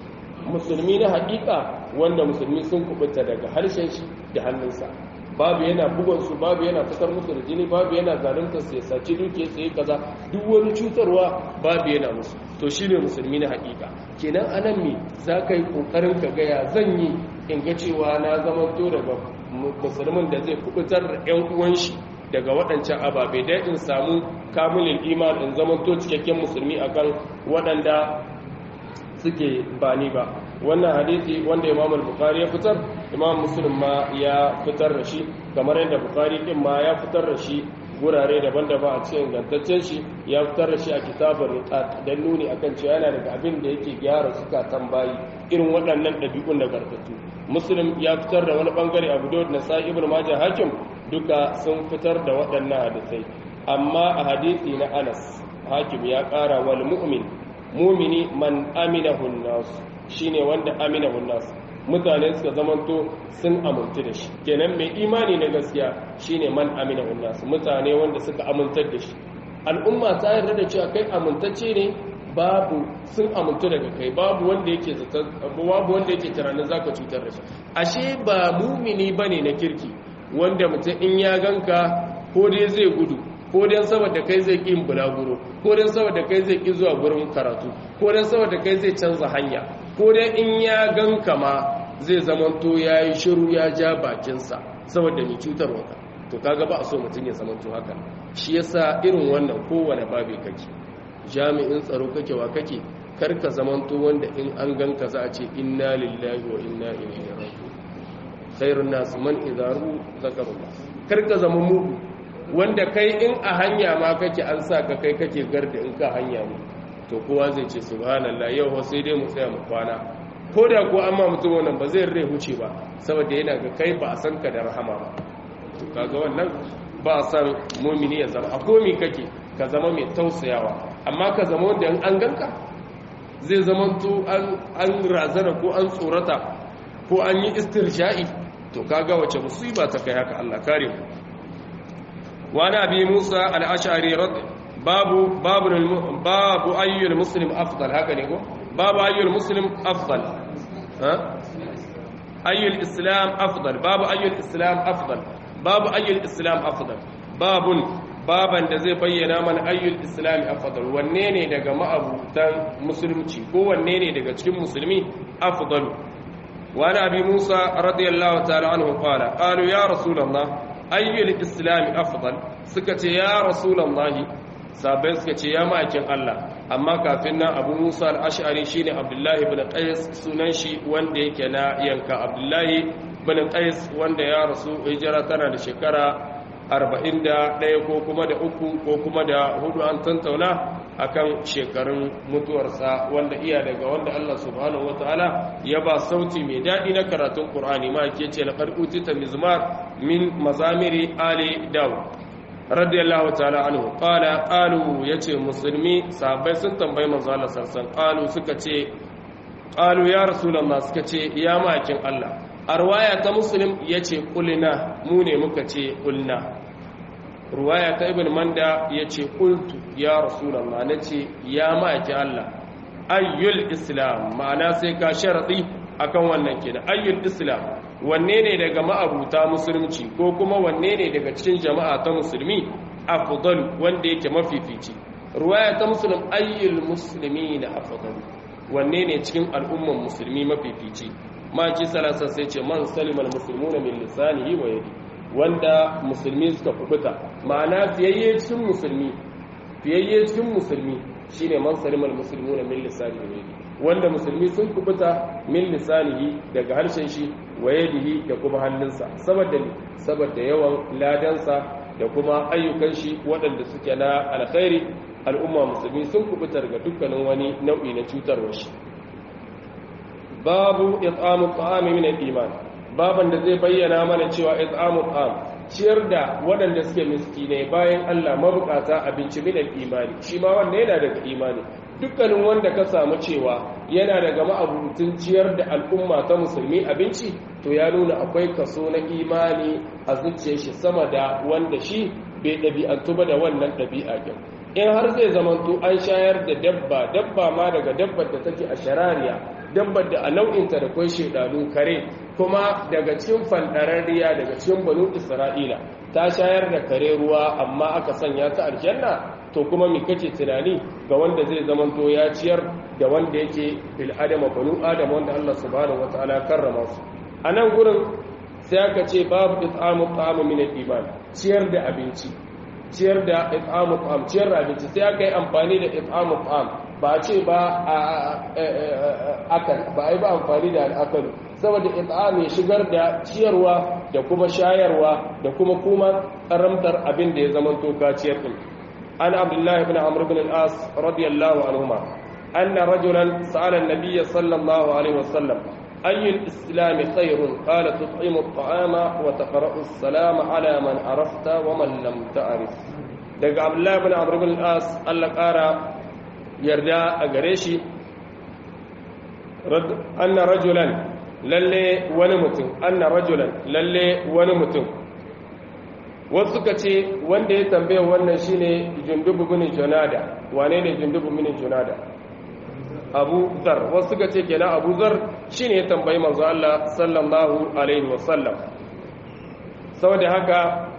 musulmi na haƙiƙa wanda musulmi sun kubuta daga harshen shi da hannunsa babu yana bugon su babu yana fitar musu da jini babu yana zalunta su ya saci duke su yi kaza duk wani cutarwa babu yana musu to shine musulmi na hakika kenan anan me za ka yi kokarin ka gaya zan yi in ga cewa na zama to daga musulmin da zai kubutar da yan uwan shi daga waɗancan ababe dai in samu kamilin iman in zama to cikakken musulmi akan waɗanda suke bani ba wannan hadisi wanda imam al-bukhari ya fitar imam muslim ma ya fitar da shi kamar yadda bukhari din ma ya fitar da shi gurare daban-daban a cikin gantaccen shi ya fitar da shi a kitabar riqat dan nuni akan cewa yana daga abin da yake gyara zukatan bayi irin waɗannan ɗabi'un da gartattu muslim ya fitar da wani bangare abu dawud na sa ibn majah hakim duka sun fitar da waɗannan hadisai amma a hadisi na anas hakim ya ƙara wal mu'min mumini man aminahu nas shine wanda aminahu nas mutane suka zamanto sun amintu da shi kenan mai imani na gaskiya shine man aminahu nas mutane wanda suka amintar da shi al'umma ta yarda da cewa kai amintacce ne babu sun amintu daga kai babu wanda yake zata babu wanda yake tunanin zaka cutar da shi ashe ba mumini bane na kirki wanda mutum in ya ganka ko dai zai gudu ko dan saboda kai zai ƙin bulaguro ko dan saboda kai zai ƙi zuwa gurin karatu ko dan saboda kai zai canza hanya ko dan in ya ganka ma zai zamanto ya yi shiru ya ja bakinsa saboda mai cutarwa ka to kaga ba a so mutum ya zamanto haka shi yasa irin wannan kowane babi kake jami'in tsaro kake wa kake karka zamanto wanda in an ganka za a ce inna lillahi wa inna ilaihi raji'un khairun nas man idaru zakarullah karka zama mugu wanda kai in a hanya ma kake an sa ka kai kake garda in ka hanya mu to kowa zai ce subhanallah yau sai dai mu tsaya mu kwana ko da ko amma mutum wannan ba zai rai huce ba saboda yana ga kai ba a san ka da rahama ba to kaga wannan ba a san mumini ya zama a komi kake ka zama mai tausayawa amma ka zama wanda in an ganka zai zama to an razana ko an tsorata ko an yi istirja'i to kaga wace musiba ta kai haka Allah kare mu وعن أبي موسى الأشعري رضي باب باب باب أي المسلم أفضل هكذا يقول باب أي المسلم أفضل ها أي الإسلام أفضل باب أي الإسلام أفضل باب أي الإسلام أفضل باب baban da zai bayyana mana ayyul islami afdal wanne ne daga ma'abutan musulunci ko wanne ne daga cikin musulmi afdalu wa abi musa radiyallahu ta'ala anhu qala qalu ya rasulullah ayyul islami afdal suka ce ya rasulullahi sabai suka ce ya ma'aikin Allah amma kafin nan abu musa al-ash'ari shine abdullahi ibn qais sunan shi wanda yake na yanka abdullahi ibn qais wanda ya rasu hijira tana da shekara 41 ko kuma da uku ko kuma da hudu an tantauna akan shekarun mutuwarsa wanda iya daga wanda Allah subhanahu wataala ya ba sauti mai daɗi na karatun Qur'ani ma ke ce laqad utita mizmar min mazamiri ali daud radiyallahu ta'ala anhu qala qalu yace musulmi sahabbai sun tambayi manzo Allah sallallahu qalu suka ce qalu ya rasulullah suka ce ya makin Allah arwaya ta muslim yace qulna mu ne muka ce qulna ruwaya ta ibn manda ya ce ƙultu ya rasulallah na ce ya ma'aikin Allah ayyul islam ma'ana sai ka sharaɗi akan wannan kenan ayyul islam wanne ne daga ma'abuta musulunci ko kuma wanne ne daga cikin jama'a ta musulmi afdal wanda yake mafifici ruwaya ta muslim ayyul muslimina afdal wanne ne cikin al'umman musulmi mafifici ma ji salasa sai ce man salimal muslimuna min lisanihi wa yadihi wanda musulmi suka kubuta ma'ana fiyayye cikin musulmi fiyayye cikin musulmi shine man salimal muslimuna min lisanihi wanda musulmi sun kubuta min lisanihi daga harshen shi wa yadihi da kuma hannunsa saboda saboda yawan ladansa da kuma ayyukan shi waɗanda suke na alkhairi al'umma musulmi sun kubuta daga dukkanin wani nau'i na cutarwa shi babu it'amu ta'ami min al-iman baban da zai bayyana mana cewa it'amul am ciyar da waɗanda suke miskinai bayan Allah mabukata abinci min imani shi ma wanda yana daga imani dukkanin wanda ka samu cewa yana daga ma'abutun ciyar da al'umma ta musulmi abinci to ya nuna akwai kaso na imani a zuciyar shi sama da wanda shi bai ɗabi'antu ba da wannan ɗabi'a ɗin in har zai zamanto an shayar da dabba dabba ma daga dabbar da take a sharariya dabbar da a nau'inta da kwai shaidanu kare kuma daga cikin fandarariya daga cikin banu isra'ila ta shayar da kare ruwa amma aka sanya ta aljanna to kuma me kake tunani ga wanda zai zamanto ya ciyar da wanda yake bil adama banu adam wanda Allah subhanahu wataala karrama su a nan gurin sai aka ce babu it'amu ta'amu min al-iman ciyar da abinci ciyar da it'amu ta'am ciyar da abinci sai aka yi amfani da it'amu ta'am ba ce ba akan ba ai ba amfani da al'akalu saboda it'am ya shigar da ciyarwa da kuma shayarwa da kuma kuma karamtar abin da ya zama to kaciyar din an abdullah ibn amr ibn al-as radiyallahu anhuma anna rajulan sa'ala an-nabiy sallallahu alaihi wasallam أي الإسلام خير قال تطعم الطعام وتقرأ السلام على من عرفت ومن لم تعرف daga abdullahi bin amr bin as Allah ƙara yarda a gare shi anna rajulan lalle wani mutum anna rajulan lalle wani mutum wasu suka ce wanda ya tambaye wannan shine jundubu bin junada wane ne jundubu bin junada abu zar wasu suka ce kenan abu zar shine ya tambayi manzo Allah sallallahu alaihi wasallam saboda haka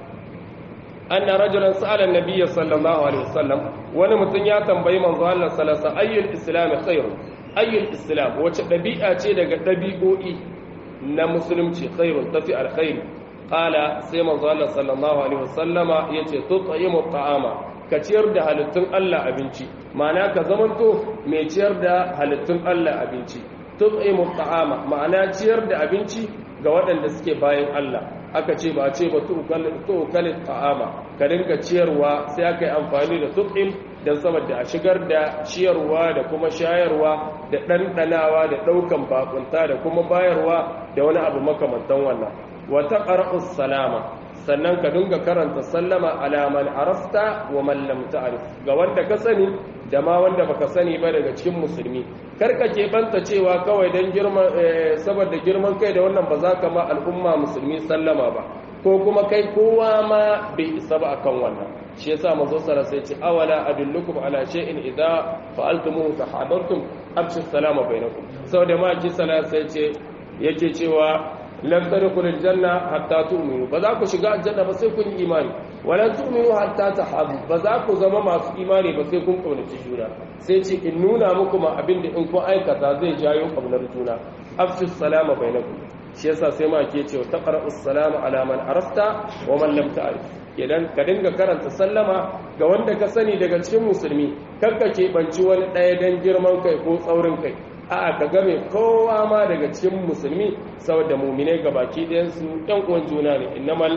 anna rajulan sa'ala an-nabiy sallallahu alaihi wasallam wani mutum ya tambayi manzo Allah sallallahu alaihi wasallam ayyul islam khair ayyul islam wace dabi'a ce daga dabi'o'i na musulunci khairun tafi alkhairi qala sai manzo Allah sallallahu alaihi wasallama yace tut'imu ta'ama ka ciyar da halittun Allah abinci ma'ana ka zamanto mai ciyar da halittun Allah abinci tut'imu ta'ama ma'ana ciyar da abinci ga waɗanda suke bayan Allah aka ce ba ce ba tu'kalin ta'ama ka dinga ciyarwa sai aka yi amfani da tut'im don saboda a shigar da ciyarwa da kuma shayarwa da ɗanɗanawa da ɗaukan bakunta da kuma bayarwa da wani abu makamantan wannan wata ƙar'us salama sannan ka dinga karanta sallama alaman arafta wa man lam ta'rif ga wanda ka sani da ma wanda baka sani ba daga cikin musulmi karka ke banta cewa kawai dan girman saboda girman kai da wannan ba za ka ma al'umma musulmi sallama ba ko kuma kai kowa ma bai isa ba akan wannan shi yasa manzo sallallahu alaihi wasallam awala adullukum ala shay'in idza fa'altumuhu tahadartum abshu salama bainakum saboda ma ji sallallahu alaihi ce yake cewa lan tadkhulu aljanna hatta tu'minu ba za ku shiga aljanna ba sai kun yi imani walan tu'minu hatta tahabu ba za ku zama masu imani ba sai kun kaunaci juna sai ce in nuna muku ma abinda in kun aikata zai jayo kaunar juna afshu salama bainakum shi yasa sai ma ke cewa taqra'u salama ala man arafta wa man lam ta'rif idan ka dinga karanta sallama ga wanda ka sani daga cikin musulmi kakka ke banci wani ɗaya dan girman kai ko tsaurin kai a'a ka game kowa ma daga cikin musulmi saboda mu'minai gabaki ɗayan su ɗan uwan juna ne innamal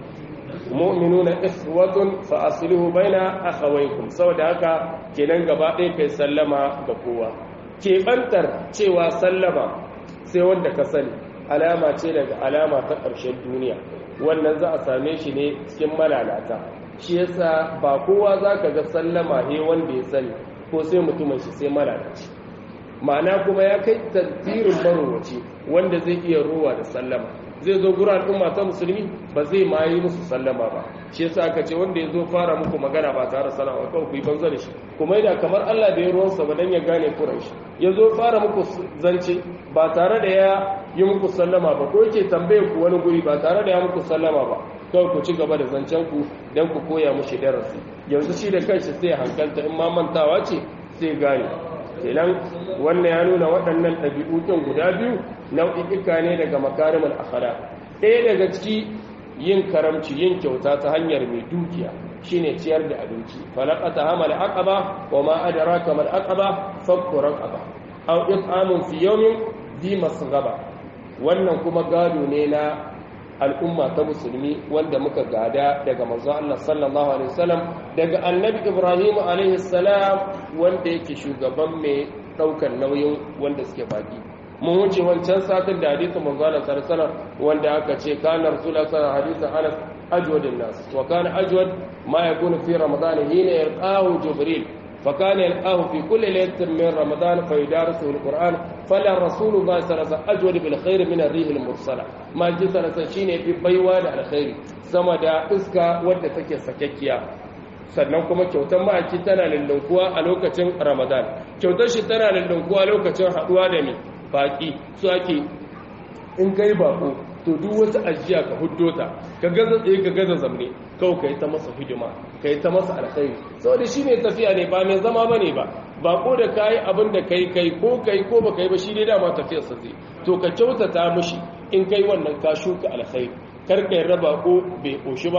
mu'minuna ikhwatun fa aslihu baina akhawaykum saboda haka kenan gaba ɗaya kai sallama ga kowa keɓantar cewa sallama sai wanda ka sani alama ce daga alama ta ƙarshen duniya wannan za a same shi ne cikin malalata shi yasa ba kowa za ka ga sallama ne wanda ya sani ko sai mutumin shi sai malalaci ma'ana kuma ya kai tasirin marowaci wanda zai iya ruwa da sallama zai zo gura al'umma ta musulmi ba zai ma yi musu sallama ba shi yasa aka ce wanda ya zo fara muku magana ba tare da sallama kawai ku yi banza da shi kuma yana kamar Allah da ya ruwansa ba dan ya gane kuran shi ya zo fara muku zance ba tare da ya yi muku sallama ba ko yake tambaye ku wani guri ba tare da ya muku sallama ba kawai ku ci gaba da zancen ku dan ku koya mushi darasi yanzu shi da kanshi sai hankalta in ma mantawa ce sai gane kenan wannan ya nuna waɗannan ɗabi'u ɗin guda biyu nau'i'ika ne daga makarimul akhlaq ɗaya daga ciki yin karamci yin kyauta ta hanyar mai dukiya shine ciyar da abinci falaqata hamal aqaba wa ma adraka mal aqaba fakku raqaba aw it'amun fi yawmin dhi masghaba wannan kuma gado ne na al'umma ta musulmi wanda muka gada daga manzo Allah sallallahu alaihi wasallam daga annabi Ibrahim alaihi salam wanda yake shugaban mai daukar nauyin wanda suke baki mun wuce wancan satin da hadisin manzo Allah sallallahu alaihi wasallam wanda aka ce kana rasulullah sallallahu alaihi wasallam Anas ajwad nas wa kana ajwad ma yakunu fi ramadan hina yalqahu jibril فكان يلقاه في كل ليلة من رمضان فيدارسه القرآن فلا رسول الله صلى الله عليه وسلم أجود بالخير من الريح المرسلة ما جي صلى الله عليه وسلم في بيوان الخير سما دا إسكا ودى تكي سككيا sannan kuma kyautar ma'aiki tana lullunkuwa a lokacin ramadan kyautar shi tana lullunkuwa a lokacin haduwa da mai baki su ake in kai bako to duk wata ajiya ka huddo ta ka gaza tsaye ka gaza zamne kawai ka yi ta masa hidima ka yi ta masa alkhairi saboda shi ne tafiya ne ba mai zama ba ne ba bako da ka yi abin da kai kai ko kai ko ba kai ba shi ne dama tafiyar sa zai to ka kyautata mishi in kai wannan ka shuka alkhairi kar ka yi raba ko bai koshi ba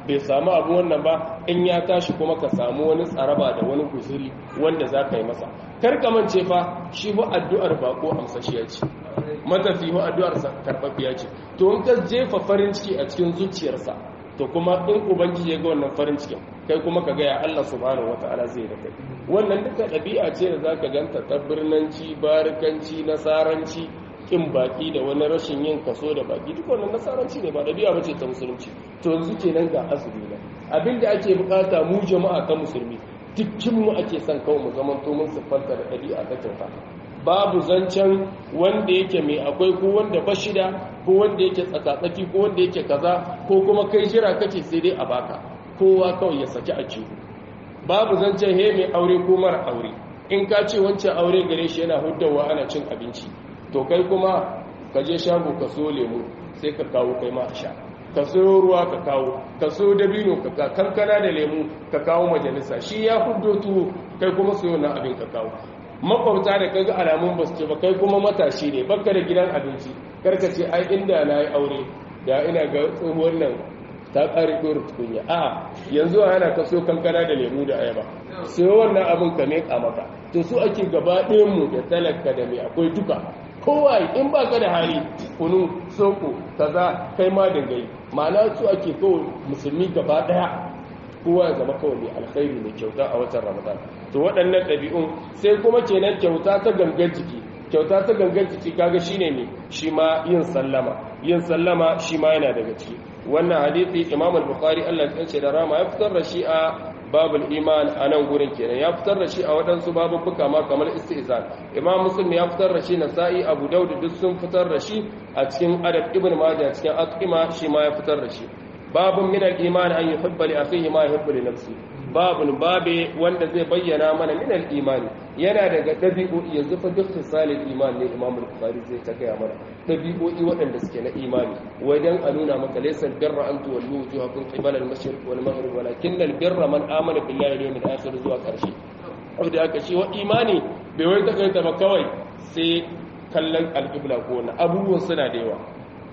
bai samu abu wannan ba in ya tashi kuma ka samu wani tsaraba da wani guzuri wanda za ka yi masa karkamance fa shi ba addu'ar bako amsashiya ce matafi ba addu'ar karɓaɓɓiya ce to in ka jefa farin ciki a cikin zuciyarsa to kuma in ubangiji ya ga wannan farin cikin kai kuma ka gaya Allah subhanahu wata'ala zai da kai wannan duka ɗabi'a ce da zaka ganta ta birnanci barikanci nasaranci kin baki da wani rashin yin kaso da baki duk wannan nasaranci ne ba ɗabi'a bace ta musulunci to yanzu kenan ga azumi na abinda ake bukata mu jama'a ta musulmi dukkin mu ake son kawai mu zaman to mun siffanta da ɗabi'a ta kyauta babu zancen wanda yake mai akwai ko wanda ba shida ko wanda yake tsakatsaki ko wanda yake kaza ko kuma kai jira kake sai dai a baka kowa kawai ya saki a ciwo babu zancen he mai aure ko mara aure in ka ce wancan aure gare shi yana huddawa ana cin abinci to kai kuma ka je shago ka so lemu sai ka kawo kai ma a sha ka so ruwa ka kawo ka so dabino ka kankana da lemu ka kawo majalisa shi ya huddo tuwo kai kuma so na abin ka kawo makwabta da kaga alamun basu ce ba kai kuma matashi ne baka da gidan abinci karka ce ai inda na yi aure da ina ga tsohuwar nan ta ƙari ɗora tukunya a yanzu a yana kaso kankana da lemu da ayaba sai wannan abin ka meƙa maka to su ake gaba mu da talaka da mai akwai duka kowa in ba ka da hali kunu soko kaza kai ma dangai ma'ana su ake kawai musulmi gaba ɗaya kowa ya zama kawai mai alkhairi mai kyauta a watan ramadan to waɗannan ɗabi'un sai kuma kenan kyauta ta gangan jiki kyauta ta gangan jiki kaga shine ne shi ma yin sallama yin sallama shi ma yana daga ciki wannan hadisi imam al-bukhari Allah ya ce da rama ya fitar da shi a babul iman a nan gurin kenan ya fitar da shi a waɗansu babubuka ma kamar istizan imam muslim ya fitar da shi nasa'i abu daud duk sun fitar da shi a cikin adab ibn majah cikin aqima shi ma ya fitar da shi babun min al-iman an yuhibba li akhihi ma yuhibbu li nafsi babun babe wanda zai bayyana mana min al-iman yana daga dabi'o'i yanzu fa duk misalin iman ne imam al-bukhari zai ta gaya mana dabi'o'i waɗanda suke na imani wajen a nuna maka laysa birra an tuwallu wujuhakum qibala al-mashriq wal maghrib walakin al-birra man amana billahi wal yawmil akhir zuwa karshe wanda aka ce wa imani bai wai takaita ba kawai sai kallon al-qibla ko na abubuwan suna da yawa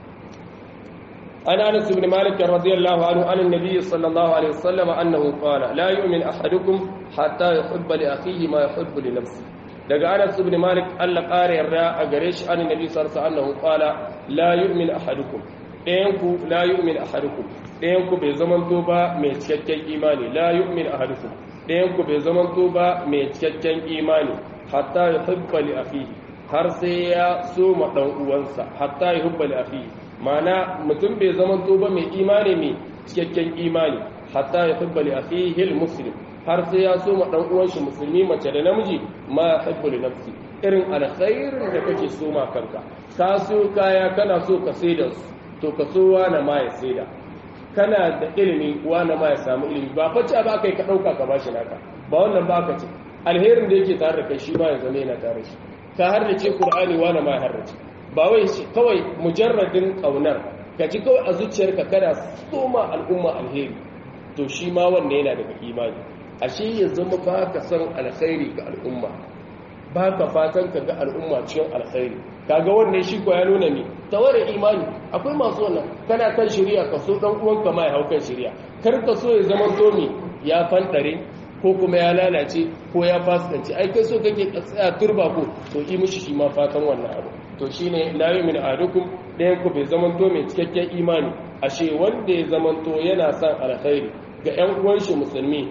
عن انس بن مالك رضي الله عنه عن النبي صلى الله عليه وسلم انه قال لا يؤمن احدكم حتى يحب لاخيه ما يحب لنفسه daga Anas ibn Malik Allah ƙara yarda a gare shi an Nabi sallallahu alaihi wasallam qala la yu'min ahadukum ɗayan ku la yu'min ahadukum ɗayan ku bai zamanto ba mai cikakken imani la yu'min ahadukum ɗayan ku bai zamanto ba mai cikakken imani hatta yuhibba li akhihi har sai ya so ma dan uwansa hatta yuhibba li akhihi mana mutum bai zama ba mai imani mai cikakken imani hatta ya hubba li akhihi almuslim har sai ya so ma dan uwan shi musulmi mace da namiji ma hubbu li nafsi irin alkhairin da kake so ma kanka ka so kaya kana so ka saida su to ka so wani ma ya saida kana da ilimi wani ma ya samu ilimi ba face ba kai ka dauka ka bashi naka ba wannan ba ka ce alherin da yake tare da kai shi ma ya zama yana tare shi ka harrace qur'ani wani ma ya harrace ba wai kawai mujarradin ƙaunar ka ji kawai a zuciyarka kana soma al'umma alheri to shi ma wanda yana daga imani ashe ya zama ba ka san alkhairi ga al'umma ba ka fatan ka ga al'umma cikin alkhairi kaga wannan shi ko ya nuna ne taware imani akwai masu wannan kana kan shari'a ka so dan uwanka ma ya hau kan shari'a kar ka so ya zama to me ya fandare ko kuma ya lalace ko ya fasikanci ai kai so kake tsaya turba ko to yi mishi shi ma fatan wannan abu to shine la yu'minu ahadukum ɗayan ku bai zamanto mai cikakken imani ashe wanda ya zamanto yana son alkhairi ga ƴan uwan shi musulmi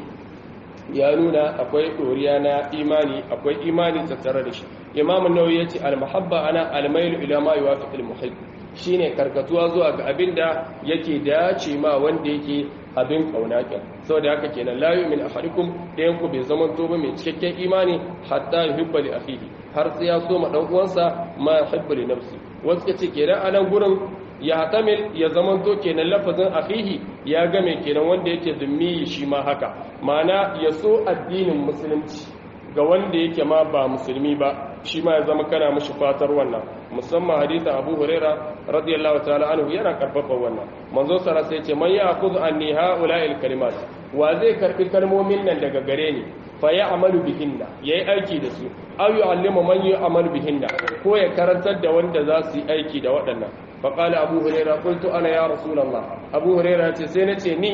ya nuna akwai ɗoriya na imani akwai imani tattare da shi imam an-nawawi yace al-mahabba ana al-mailu ila ma yuwafiq al-muhibb shine karkatuwa zuwa ga abinda yake dace ma wanda yake abin kauna kin saboda haka kenan la yu'min ahadukum ɗayan ku bai zamanto ba mai cikakken imani hatta yuhibba li akhihi har sai ya so ma dan uwansa ma yuhibbu li nafsi wasu kace kenan a nan gurin ya hatamil ya zamanto kenan lafazin akhihi ya game kenan wanda yake zummi shi ma haka ma'ana ya so addinin musulunci ga wanda yake ma ba musulmi ba shi ma ya zama kana mishi fatar wannan musamman hadithin Abu Huraira radiyallahu ta'ala anhu yana karfafa wannan manzo sara sai ce man ya'khudhu anni ha'ula'il kalimat wa zai karbi kalmomin nan daga gare ni fa ya'malu bihinna yayi aiki da su aw yu'allimu man ya'malu bihinna ko ya karantar da wanda za su yi aiki da waɗannan fa qala Abu Huraira qultu ana ya rasulullah Abu Huraira ce sai nace ni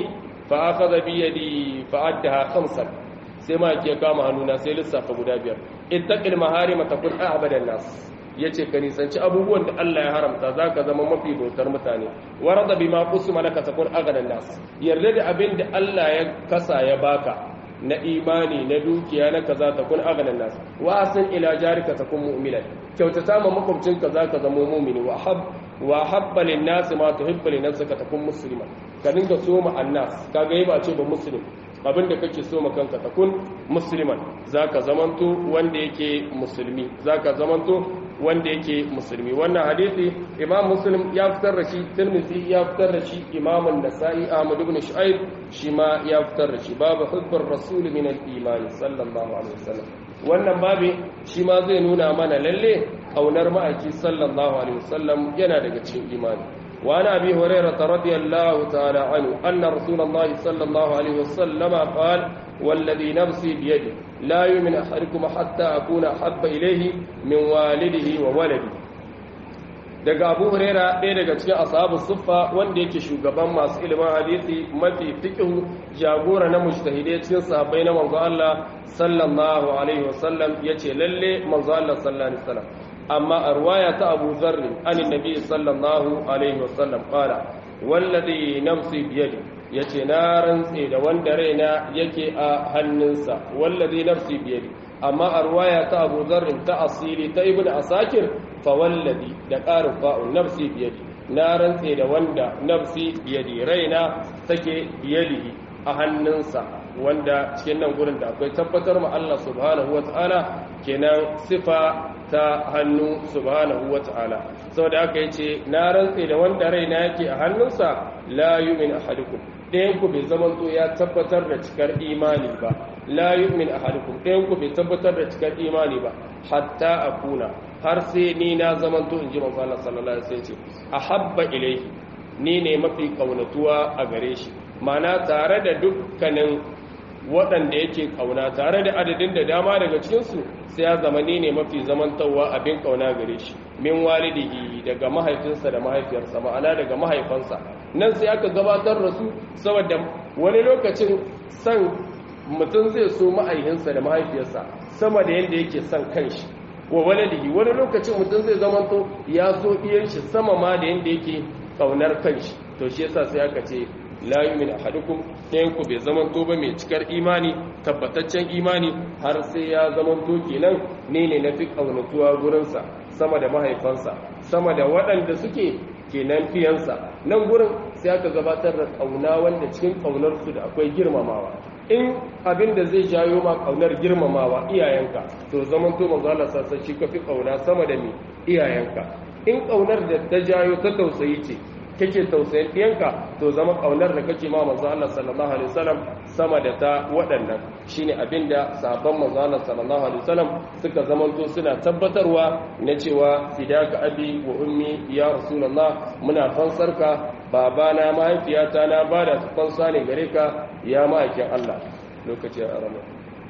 fa akhadha bi yadi fa addaha khamsan sai ma ke kama hannuna sai lissafa guda biyar ittaqil maharima takun abadan nas yace ka nisanci abubuwan da Allah ya haramta zaka zama mafi bautar mutane warada bima qusima laka takun agadan nas yarda da abin da Allah ya kasa ya baka na imani na dukiya na kaza takun agadan nas wa asin ila jarika takun mu'minan kyautata ma makwabcinka zaka zama mu'mini wa hab wa habba lin nas ma tuhibbu lin nafsika takun musliman ka dinga soma annas kaga yi ba ce ba muslim abinda kake so ma kanka takun musliman zaka zamanto wanda yake musulmi zaka zamanto wanda yake musulmi wannan hadisi imam muslim ya fitar da shi tirmidhi ya fitar da shi imam an-nasa'i ahmad ibn shu'aib shi ma ya fitar da shi babu hubbur rasul min al-iman sallallahu alaihi wasallam wannan babi shi ma zai nuna mana lalle kaunar ma'aiki sallallahu alaihi wasallam yana daga cikin imani وعن أبي هريرة رضي الله تعالى عنه أن رسول الله صلى الله عليه وسلم قال والذي نفسي بيده لا يؤمن أحدكم حتى أكون أحب إليه من والده وولده daga abu huraira ɗaya daga cikin ashabu suffa wanda yake shugaban masu ilimin hadisi mafi fiqhu jagora na mujtahidai cikin sahabbai na manzo Allah sallallahu alaihi wasallam yace lalle manzo Allah sallallahu alaihi wasallam amma a ruwaya ta abu zarri an nabi sallallahu alaihi wasallam kala wallazi nafsi biyadi yace na rantse da wanda raina yake a hannunsa wallazi nafsi biyadi amma a ruwaya ta abu zarri ta asili ta ibnu asakir fa wallazi da qarin fa'un nafsi biyadi na rantse da wanda nafsi biyadi raina take biyadihi a hannunsa wanda cikin nan gurin da akwai tabbatar ma Allah subhanahu wataala kenan sifa ta hannu subhanahu wata'ala saboda haka yace na rantse da wanda raina yake a hannunsa la yu'min ahadukum ɗayan ku bai zaman to ya tabbatar da cikar imani ba la yu'min ahadukum ɗayan ku bai tabbatar da cikar imani ba hatta akuna har sai ni na zaman to inji manzo Allah sallallahu alaihi wasallam ce ahabba ilayhi ni ne mafi kaunatuwa a gare shi ma'ana tare da dukkanin waɗanda yake ƙauna tare da adadin da dama daga cikinsu sai ya zama ni ne mafi zamantawa abin ƙauna gare shi min walidihi daga mahaifinsa da mahaifiyarsa ma'ana daga mahaifansa nan sai aka gabatar da su saboda wani lokacin san mutum zai so mahaifinsa da mahaifiyarsa sama da yadda yake son kanshi wa waladihi wani lokacin mutum zai zamanto ya so iyan shi sama ma da yadda yake ƙaunar kanshi to shi yasa sai aka ce la yumin ahadukum ɗayan ku bai zaman to ba mai cikar imani tabbataccen imani har sai ya zaman to kenan ne ne na fi ƙaunatuwa gurinsa sama da mahaifansa sama da waɗanda suke kenan fiyansa nan gurin sai aka gabatar da ƙauna wanda cikin ƙaunarsu da akwai girmamawa in abin da zai jayo ma ƙaunar girmamawa iyayenka to zaman to manzo Allah sassa shi ka fi ƙauna sama da me iyayenka in ƙaunar da ta jayo ta tausayi ce kake tausayin ɗiyanka to zama ƙaunar da kake ma manzo Allah sallallahu alaihi wasallam sama da ta waɗannan shine abinda sahabban manzo Allah sallallahu alaihi wasallam suka zamanto suna tabbatarwa na cewa fidaka abi wa ummi ya rasulullah muna fansarka babana mahaifiyata na bada su fansa ne gare ka ya ma'aikin Allah lokaci a rama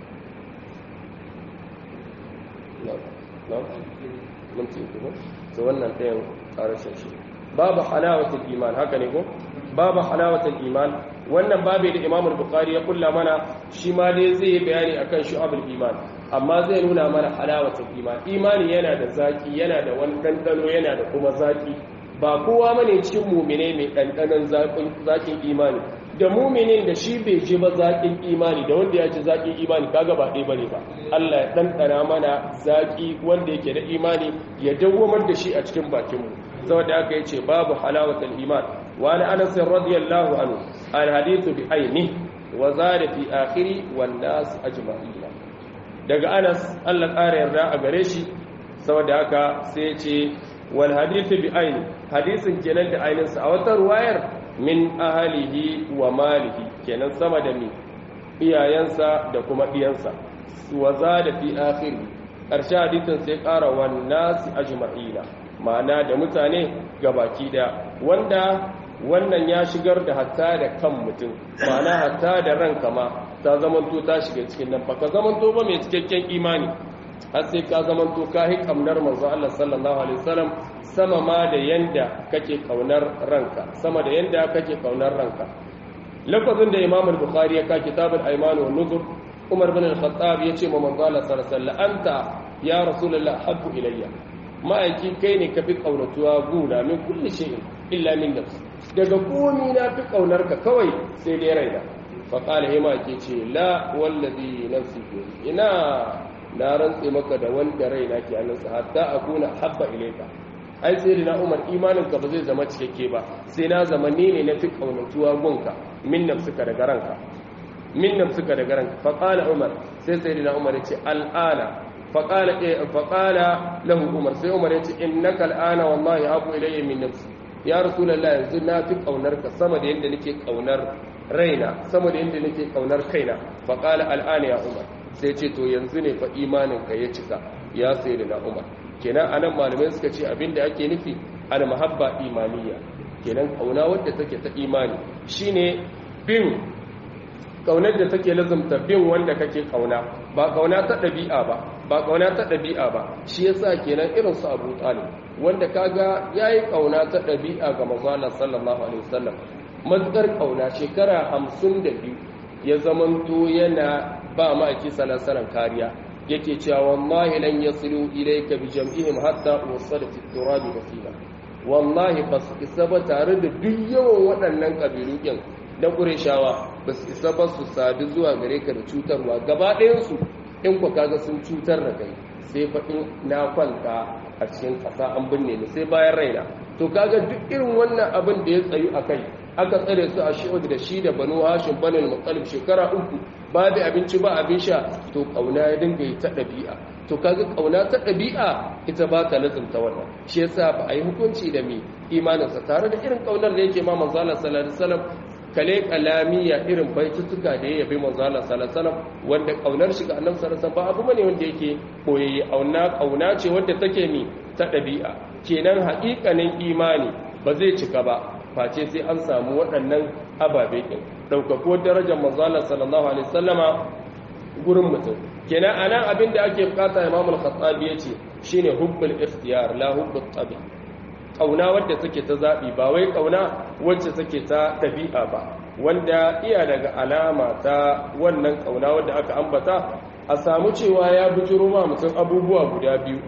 na mun ce ko to wannan ɗayan ƙarashin shi babu halawatul iman haka ne ko babu halawatul iman wannan babu da Imam al-Bukhari ya kulla mana shi ma dai zai yi bayani akan shu'abul iman amma zai nuna mana halawatul iman imani yana da zaki yana da wani dandano yana da kuma zaki ba kowa bane cikin mu'mine mai dandanon zakin zakin imani da muminin da shi bai ji ba zaƙin imani da wanda ya ci zaƙin imani kaga ba ɗaya bane ba Allah ya ɗanɗana mana zaƙi wanda yake da imani ya dawwamar da shi a cikin bakinmu saboda aka yace babu halawatul iman wa ana anas radiyallahu anhu al hadithu bi aini wa zada fi akhiri wan nas ajma'in daga anas Allah ƙara yarda a gare shi saboda haka sai ya ce wal hadithu bi aini hadisin kenan da ainihinsa a wata ruwayar min ahalihi wa malihi kenan sama da mi iyayensa da kuma ɗiyansa wa za da fi akhiri ƙarshe hadisin sai ƙara wannan ajma'ina ma'ana da mutane gabaki da wanda wannan ya shigar da hatta da kan mutum ma'ana hatta da ranka ma ta zamanto ta shiga cikin nan baka zamanto ba mai cikakken imani har sai ka zamanto ka hi kamnar manzo Allah sallallahu alaihi wasallam sama ma da yanda kake kaunar ranka sama da yanda kake kaunar ranka lafazin da imam al-bukhari ya ka kitabul ayman wa nuzur umar bin al-khattab yace ma manzo Allah sallallahu alaihi wasallam anta ya rasulullah habbu ilayya ma'aiki kai ne ka fi kaunatuwa guna min kulli shay'in illa min nafsi daga komi na fi kaunar ka kawai sai dai raina fa qala hima ke ce la wallazi nafsi bi ina na rantse maka da wanda raina ke hannunsa hatta akuna habba ilayka ai sai na umar imanin ka ba zai zama cikakke ba sai na zama ni ne na fi kaunatuwa gunka min nafsika daga ranka min nafsika daga ranka fa qala umar sai sai na umar ya ce al'ana فقال إيه فقال له عمر سي عمر يتي انك الان والله ابو الي من نفسي يا رسول الله yanzu na fi kaunarka sama da yanda nake kaunar raina sama da yanda nake kaunar kaina faqala al'ana ya umar sai ce to yanzu ne fa imanin ka ya cika ya sayyidina umar kenan anan malamai suka ce abinda ake nufi al mahabba imaniya kenan kauna wadda take ta imani shine bin kaunar da take lazumta bin wanda kake kauna ba kauna ta ɗabi'a ba ba kauna ta ɗabi'a ba shi yasa kenan irin su Abu Talib wanda kaga yayi kauna ta ɗabi'a ga manzo Allah sallallahu alaihi wasallam matsar kauna shekara 52 ya zamanto yana ba ma'aiki sallallahu alaihi kariya yake cewa wallahi lan yasilu ilayka bi jam'ihim hatta usada fi turab basila wallahi bas isa ba tare da duk yawan waɗannan kabilu din na Qurayshawa bas isa ba su sadu zuwa gare ka da cutarwa gaba ɗayan su in ku kaga sun cutar da kai sai faɗin na kwanta a cikin ƙasa an binne ni sai bayan raina to kaga duk irin wannan abin da ya tsayu a kai aka tsare su a shi'ud da shi da banu hashim banin mutsalib shekara uku babu abinci ba abin sha to ƙauna ya dinga yi ta ɗabi'a to kaga ƙauna ta ɗabi'a ita ba ta lazumta wannan shi yasa ba a yi hukunci da mai imaninsa tare da irin ƙaunar da yake ma manzo Allah sallallahu alaihi wasallam kale kalamiya irin baitutuka da ya yabi manzo Allah sallallahu alaihi wasallam wanda kaunar shi ga Annabi sallallahu alaihi wasallam ba abu bane wanda yake koyayye auna kauna ce wanda take mi ta dabi'a kenan haƙiƙanin imani ba zai cika ba face sai an samu waɗannan ababe din daukako darajar manzo Allah sallallahu alaihi wasallama gurin mutum kenan anan abin da ake bukata Imam al-Khattabi yace shine hubbul ikhtiyar la hubbut tabi ƙauna wadda take ta zaɓi ba wai ƙauna wacce take ta ɗabi'a ba wanda iya daga alama ta wannan ƙauna wadda aka ambata a samu cewa ya bujiro ma mutum abubuwa guda biyu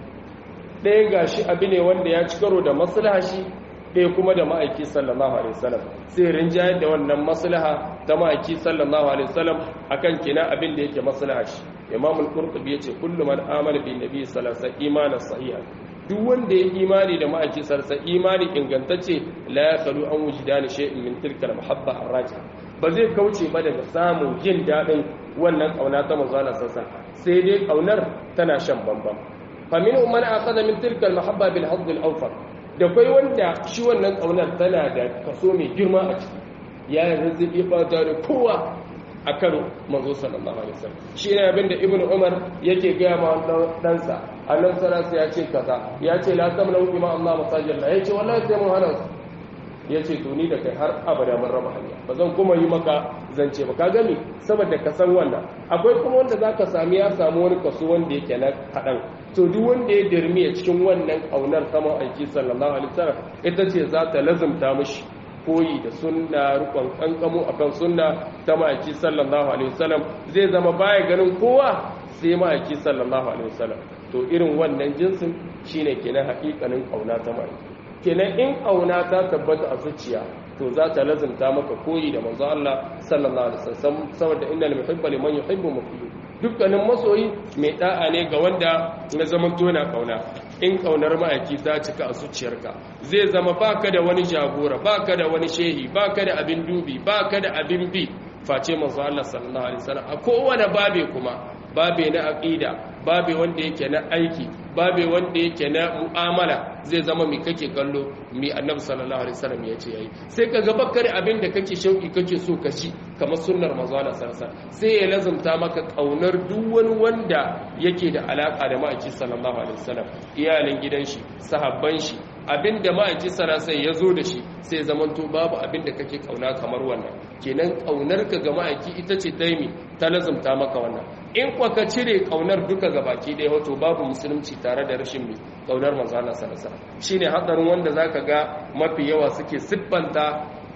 ɗaya ga shi abu ne wanda ya ci karo da maslaha shi ɗaya kuma da ma'aiki sallallahu alaihi wasallam sai rinjayar da wannan maslaha ta ma'aiki sallallahu alaihi wasallam akan kina abin da yake maslaha shi imamul qurtubi yace kullu man amana bin nabi sallallahu alaihi wasallam imanan sahihan duk wanda ya imani da ma'aikin sarsa imani ingantacce la ya kalu an wujida ni shay'in min tilka al-muhabba ar-raji ba zai kauce ba daga samun jin dadin wannan kauna ta manzo Allah sarsa sai dai kaunar tana shan bambam fa min man akhadha min tilka al-muhabba bil hadd al-awfar da kai wanda shi wannan kaunar tana da kaso mai girma a ciki ya rizqi fata da kowa akan manzo sallallahu alaihi wasallam shi ne abinda ibnu umar yake ga ma ɗansa annabi sallallahu ya ce kaza ya ce la tamna bima Allah masajid la yace wallahi sai mun hana yace to ni da kai har abada mun raba hanya ba zan kuma yi maka zance ba ka gani saboda ka san wannan akwai kuma wanda zaka sami ya samu wani kaso wanda yake na kadan to duk wanda ya dirmiya cikin wannan kaunar saman aiki sallallahu alaihi wasallam ita ce za ta lazumta mishi koyi da sunna rukun kankamo akan sunna ta ma'aiki sallallahu alaihi wasallam zai zama baya ganin kowa sai ma'aiki sallallahu alaihi wasallam to irin wannan jinsin shine kenan haƙiƙanin kauna ta ma'aiki kenan in kauna ta tabbata a zuciya to za ta lazimta maka koyi da manzo Allah sallallahu alaihi wasallam saboda innal muhibba liman yuhibbu muti'u dukkanin masoyi mai da'a ne ga wanda na zaman tona kauna in kaunar ma'aiki ta cika a zuciyarka zai zama baka da wani jagora baka da wani shehi baka da abin dubi baka da abin bi face manzo Allah sallallahu alaihi wasallam a kowane babe kuma babe na aqida babe wanda yake na aiki babe wanda yake na mu'amala zai zama mi kake kallo mi annabi sallallahu alaihi wasallam ya ce yayi sai ka ga bakkar abin da kake shauki kake so ka ci kamar sunnar manzo Allah sallallahu alaihi wasallam sai ya lazumta maka kaunar duk wani wanda yake da alaka da ma'aiki sallallahu alaihi wasallam iyalin gidan shi sahabban shi abinda ma'aiki sallallahu ya zo da shi sai zamanto babu abinda kake kauna kamar wannan kenan kaunar ka ga ma'aiki ita ce taimi ta lazumta maka wannan in kwa ka cire kaunar duka ga baki ɗaya wato babu musulunci tare da rashin mai kaunar manzo Allah sallallahu alaihi wasallam shine hadarin wanda zaka ga mafi yawa suke siffanta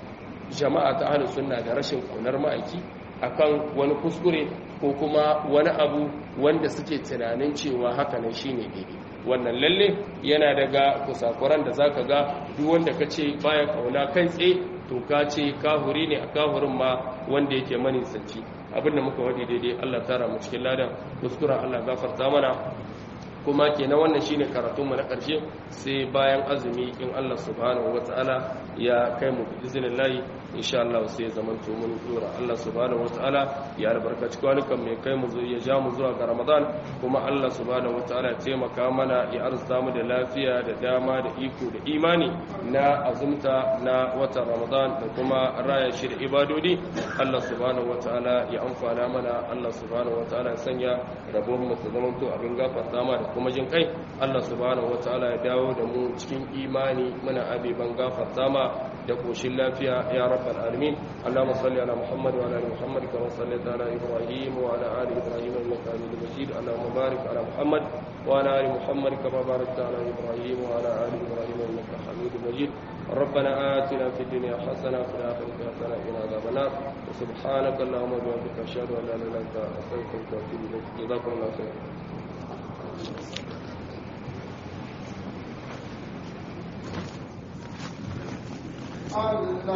jama'a ta ahlus sunna da rashin kaunar ma'aiki akan wani kuskure ko kuma wani abu wanda suke tunanin cewa haka nan shine daidai wannan lalle yana daga kusakuran da zaka ga duk wanda kace baya kauna kai tsaye to ka ce kahuri ne a kahurin ma wanda yake manisanci abinda muka wadi daidai Allah tara mu cikin ladan kuskuren Allah gafarta mana kuma kenan wannan shine karatun mu na karshe sai bayan azumi in Allah subhanahu wataala ya kai mu bi iznillahi insha Allah sai zaman to mun dora Allah subhanahu wataala ya albarkaci kwanukan mai kai mu ya ja mu zuwa ga Ramadan kuma Allah subhanahu wataala ya taimaka mana ya arzuta mu da lafiya da dama da iko da imani na azumta na watan Ramadan da kuma raya shi da ibadodi Allah subhanahu wataala ya amfana mana Allah subhanahu wataala ya sanya rabon mu ta zaman to abin gafarta ma da kuma jin kai Allah subhanahu wataala ya dawo da mu cikin imani muna abiban gafarta ma da koshin lafiya ya rabbal alamin Allahumma salli ala Muhammad wa ala ali Muhammad kama sallaita ala Ibrahim wa ala ali Ibrahim innaka Hamidum Majid Allahumma barik ala Muhammad wa ala ali Muhammad kama barakta ala Ibrahim wa ala ali Ibrahim innaka Hamidum Majid ربنا آتنا في الدنيا حسنة وفي الآخرة حسنة وقنا عذاب النار وسبحانك اللهم وبحمدك أشهد أن لا إله إلا أنت أستغفرك وأتوب إليك جزاكم الله خيرا Allah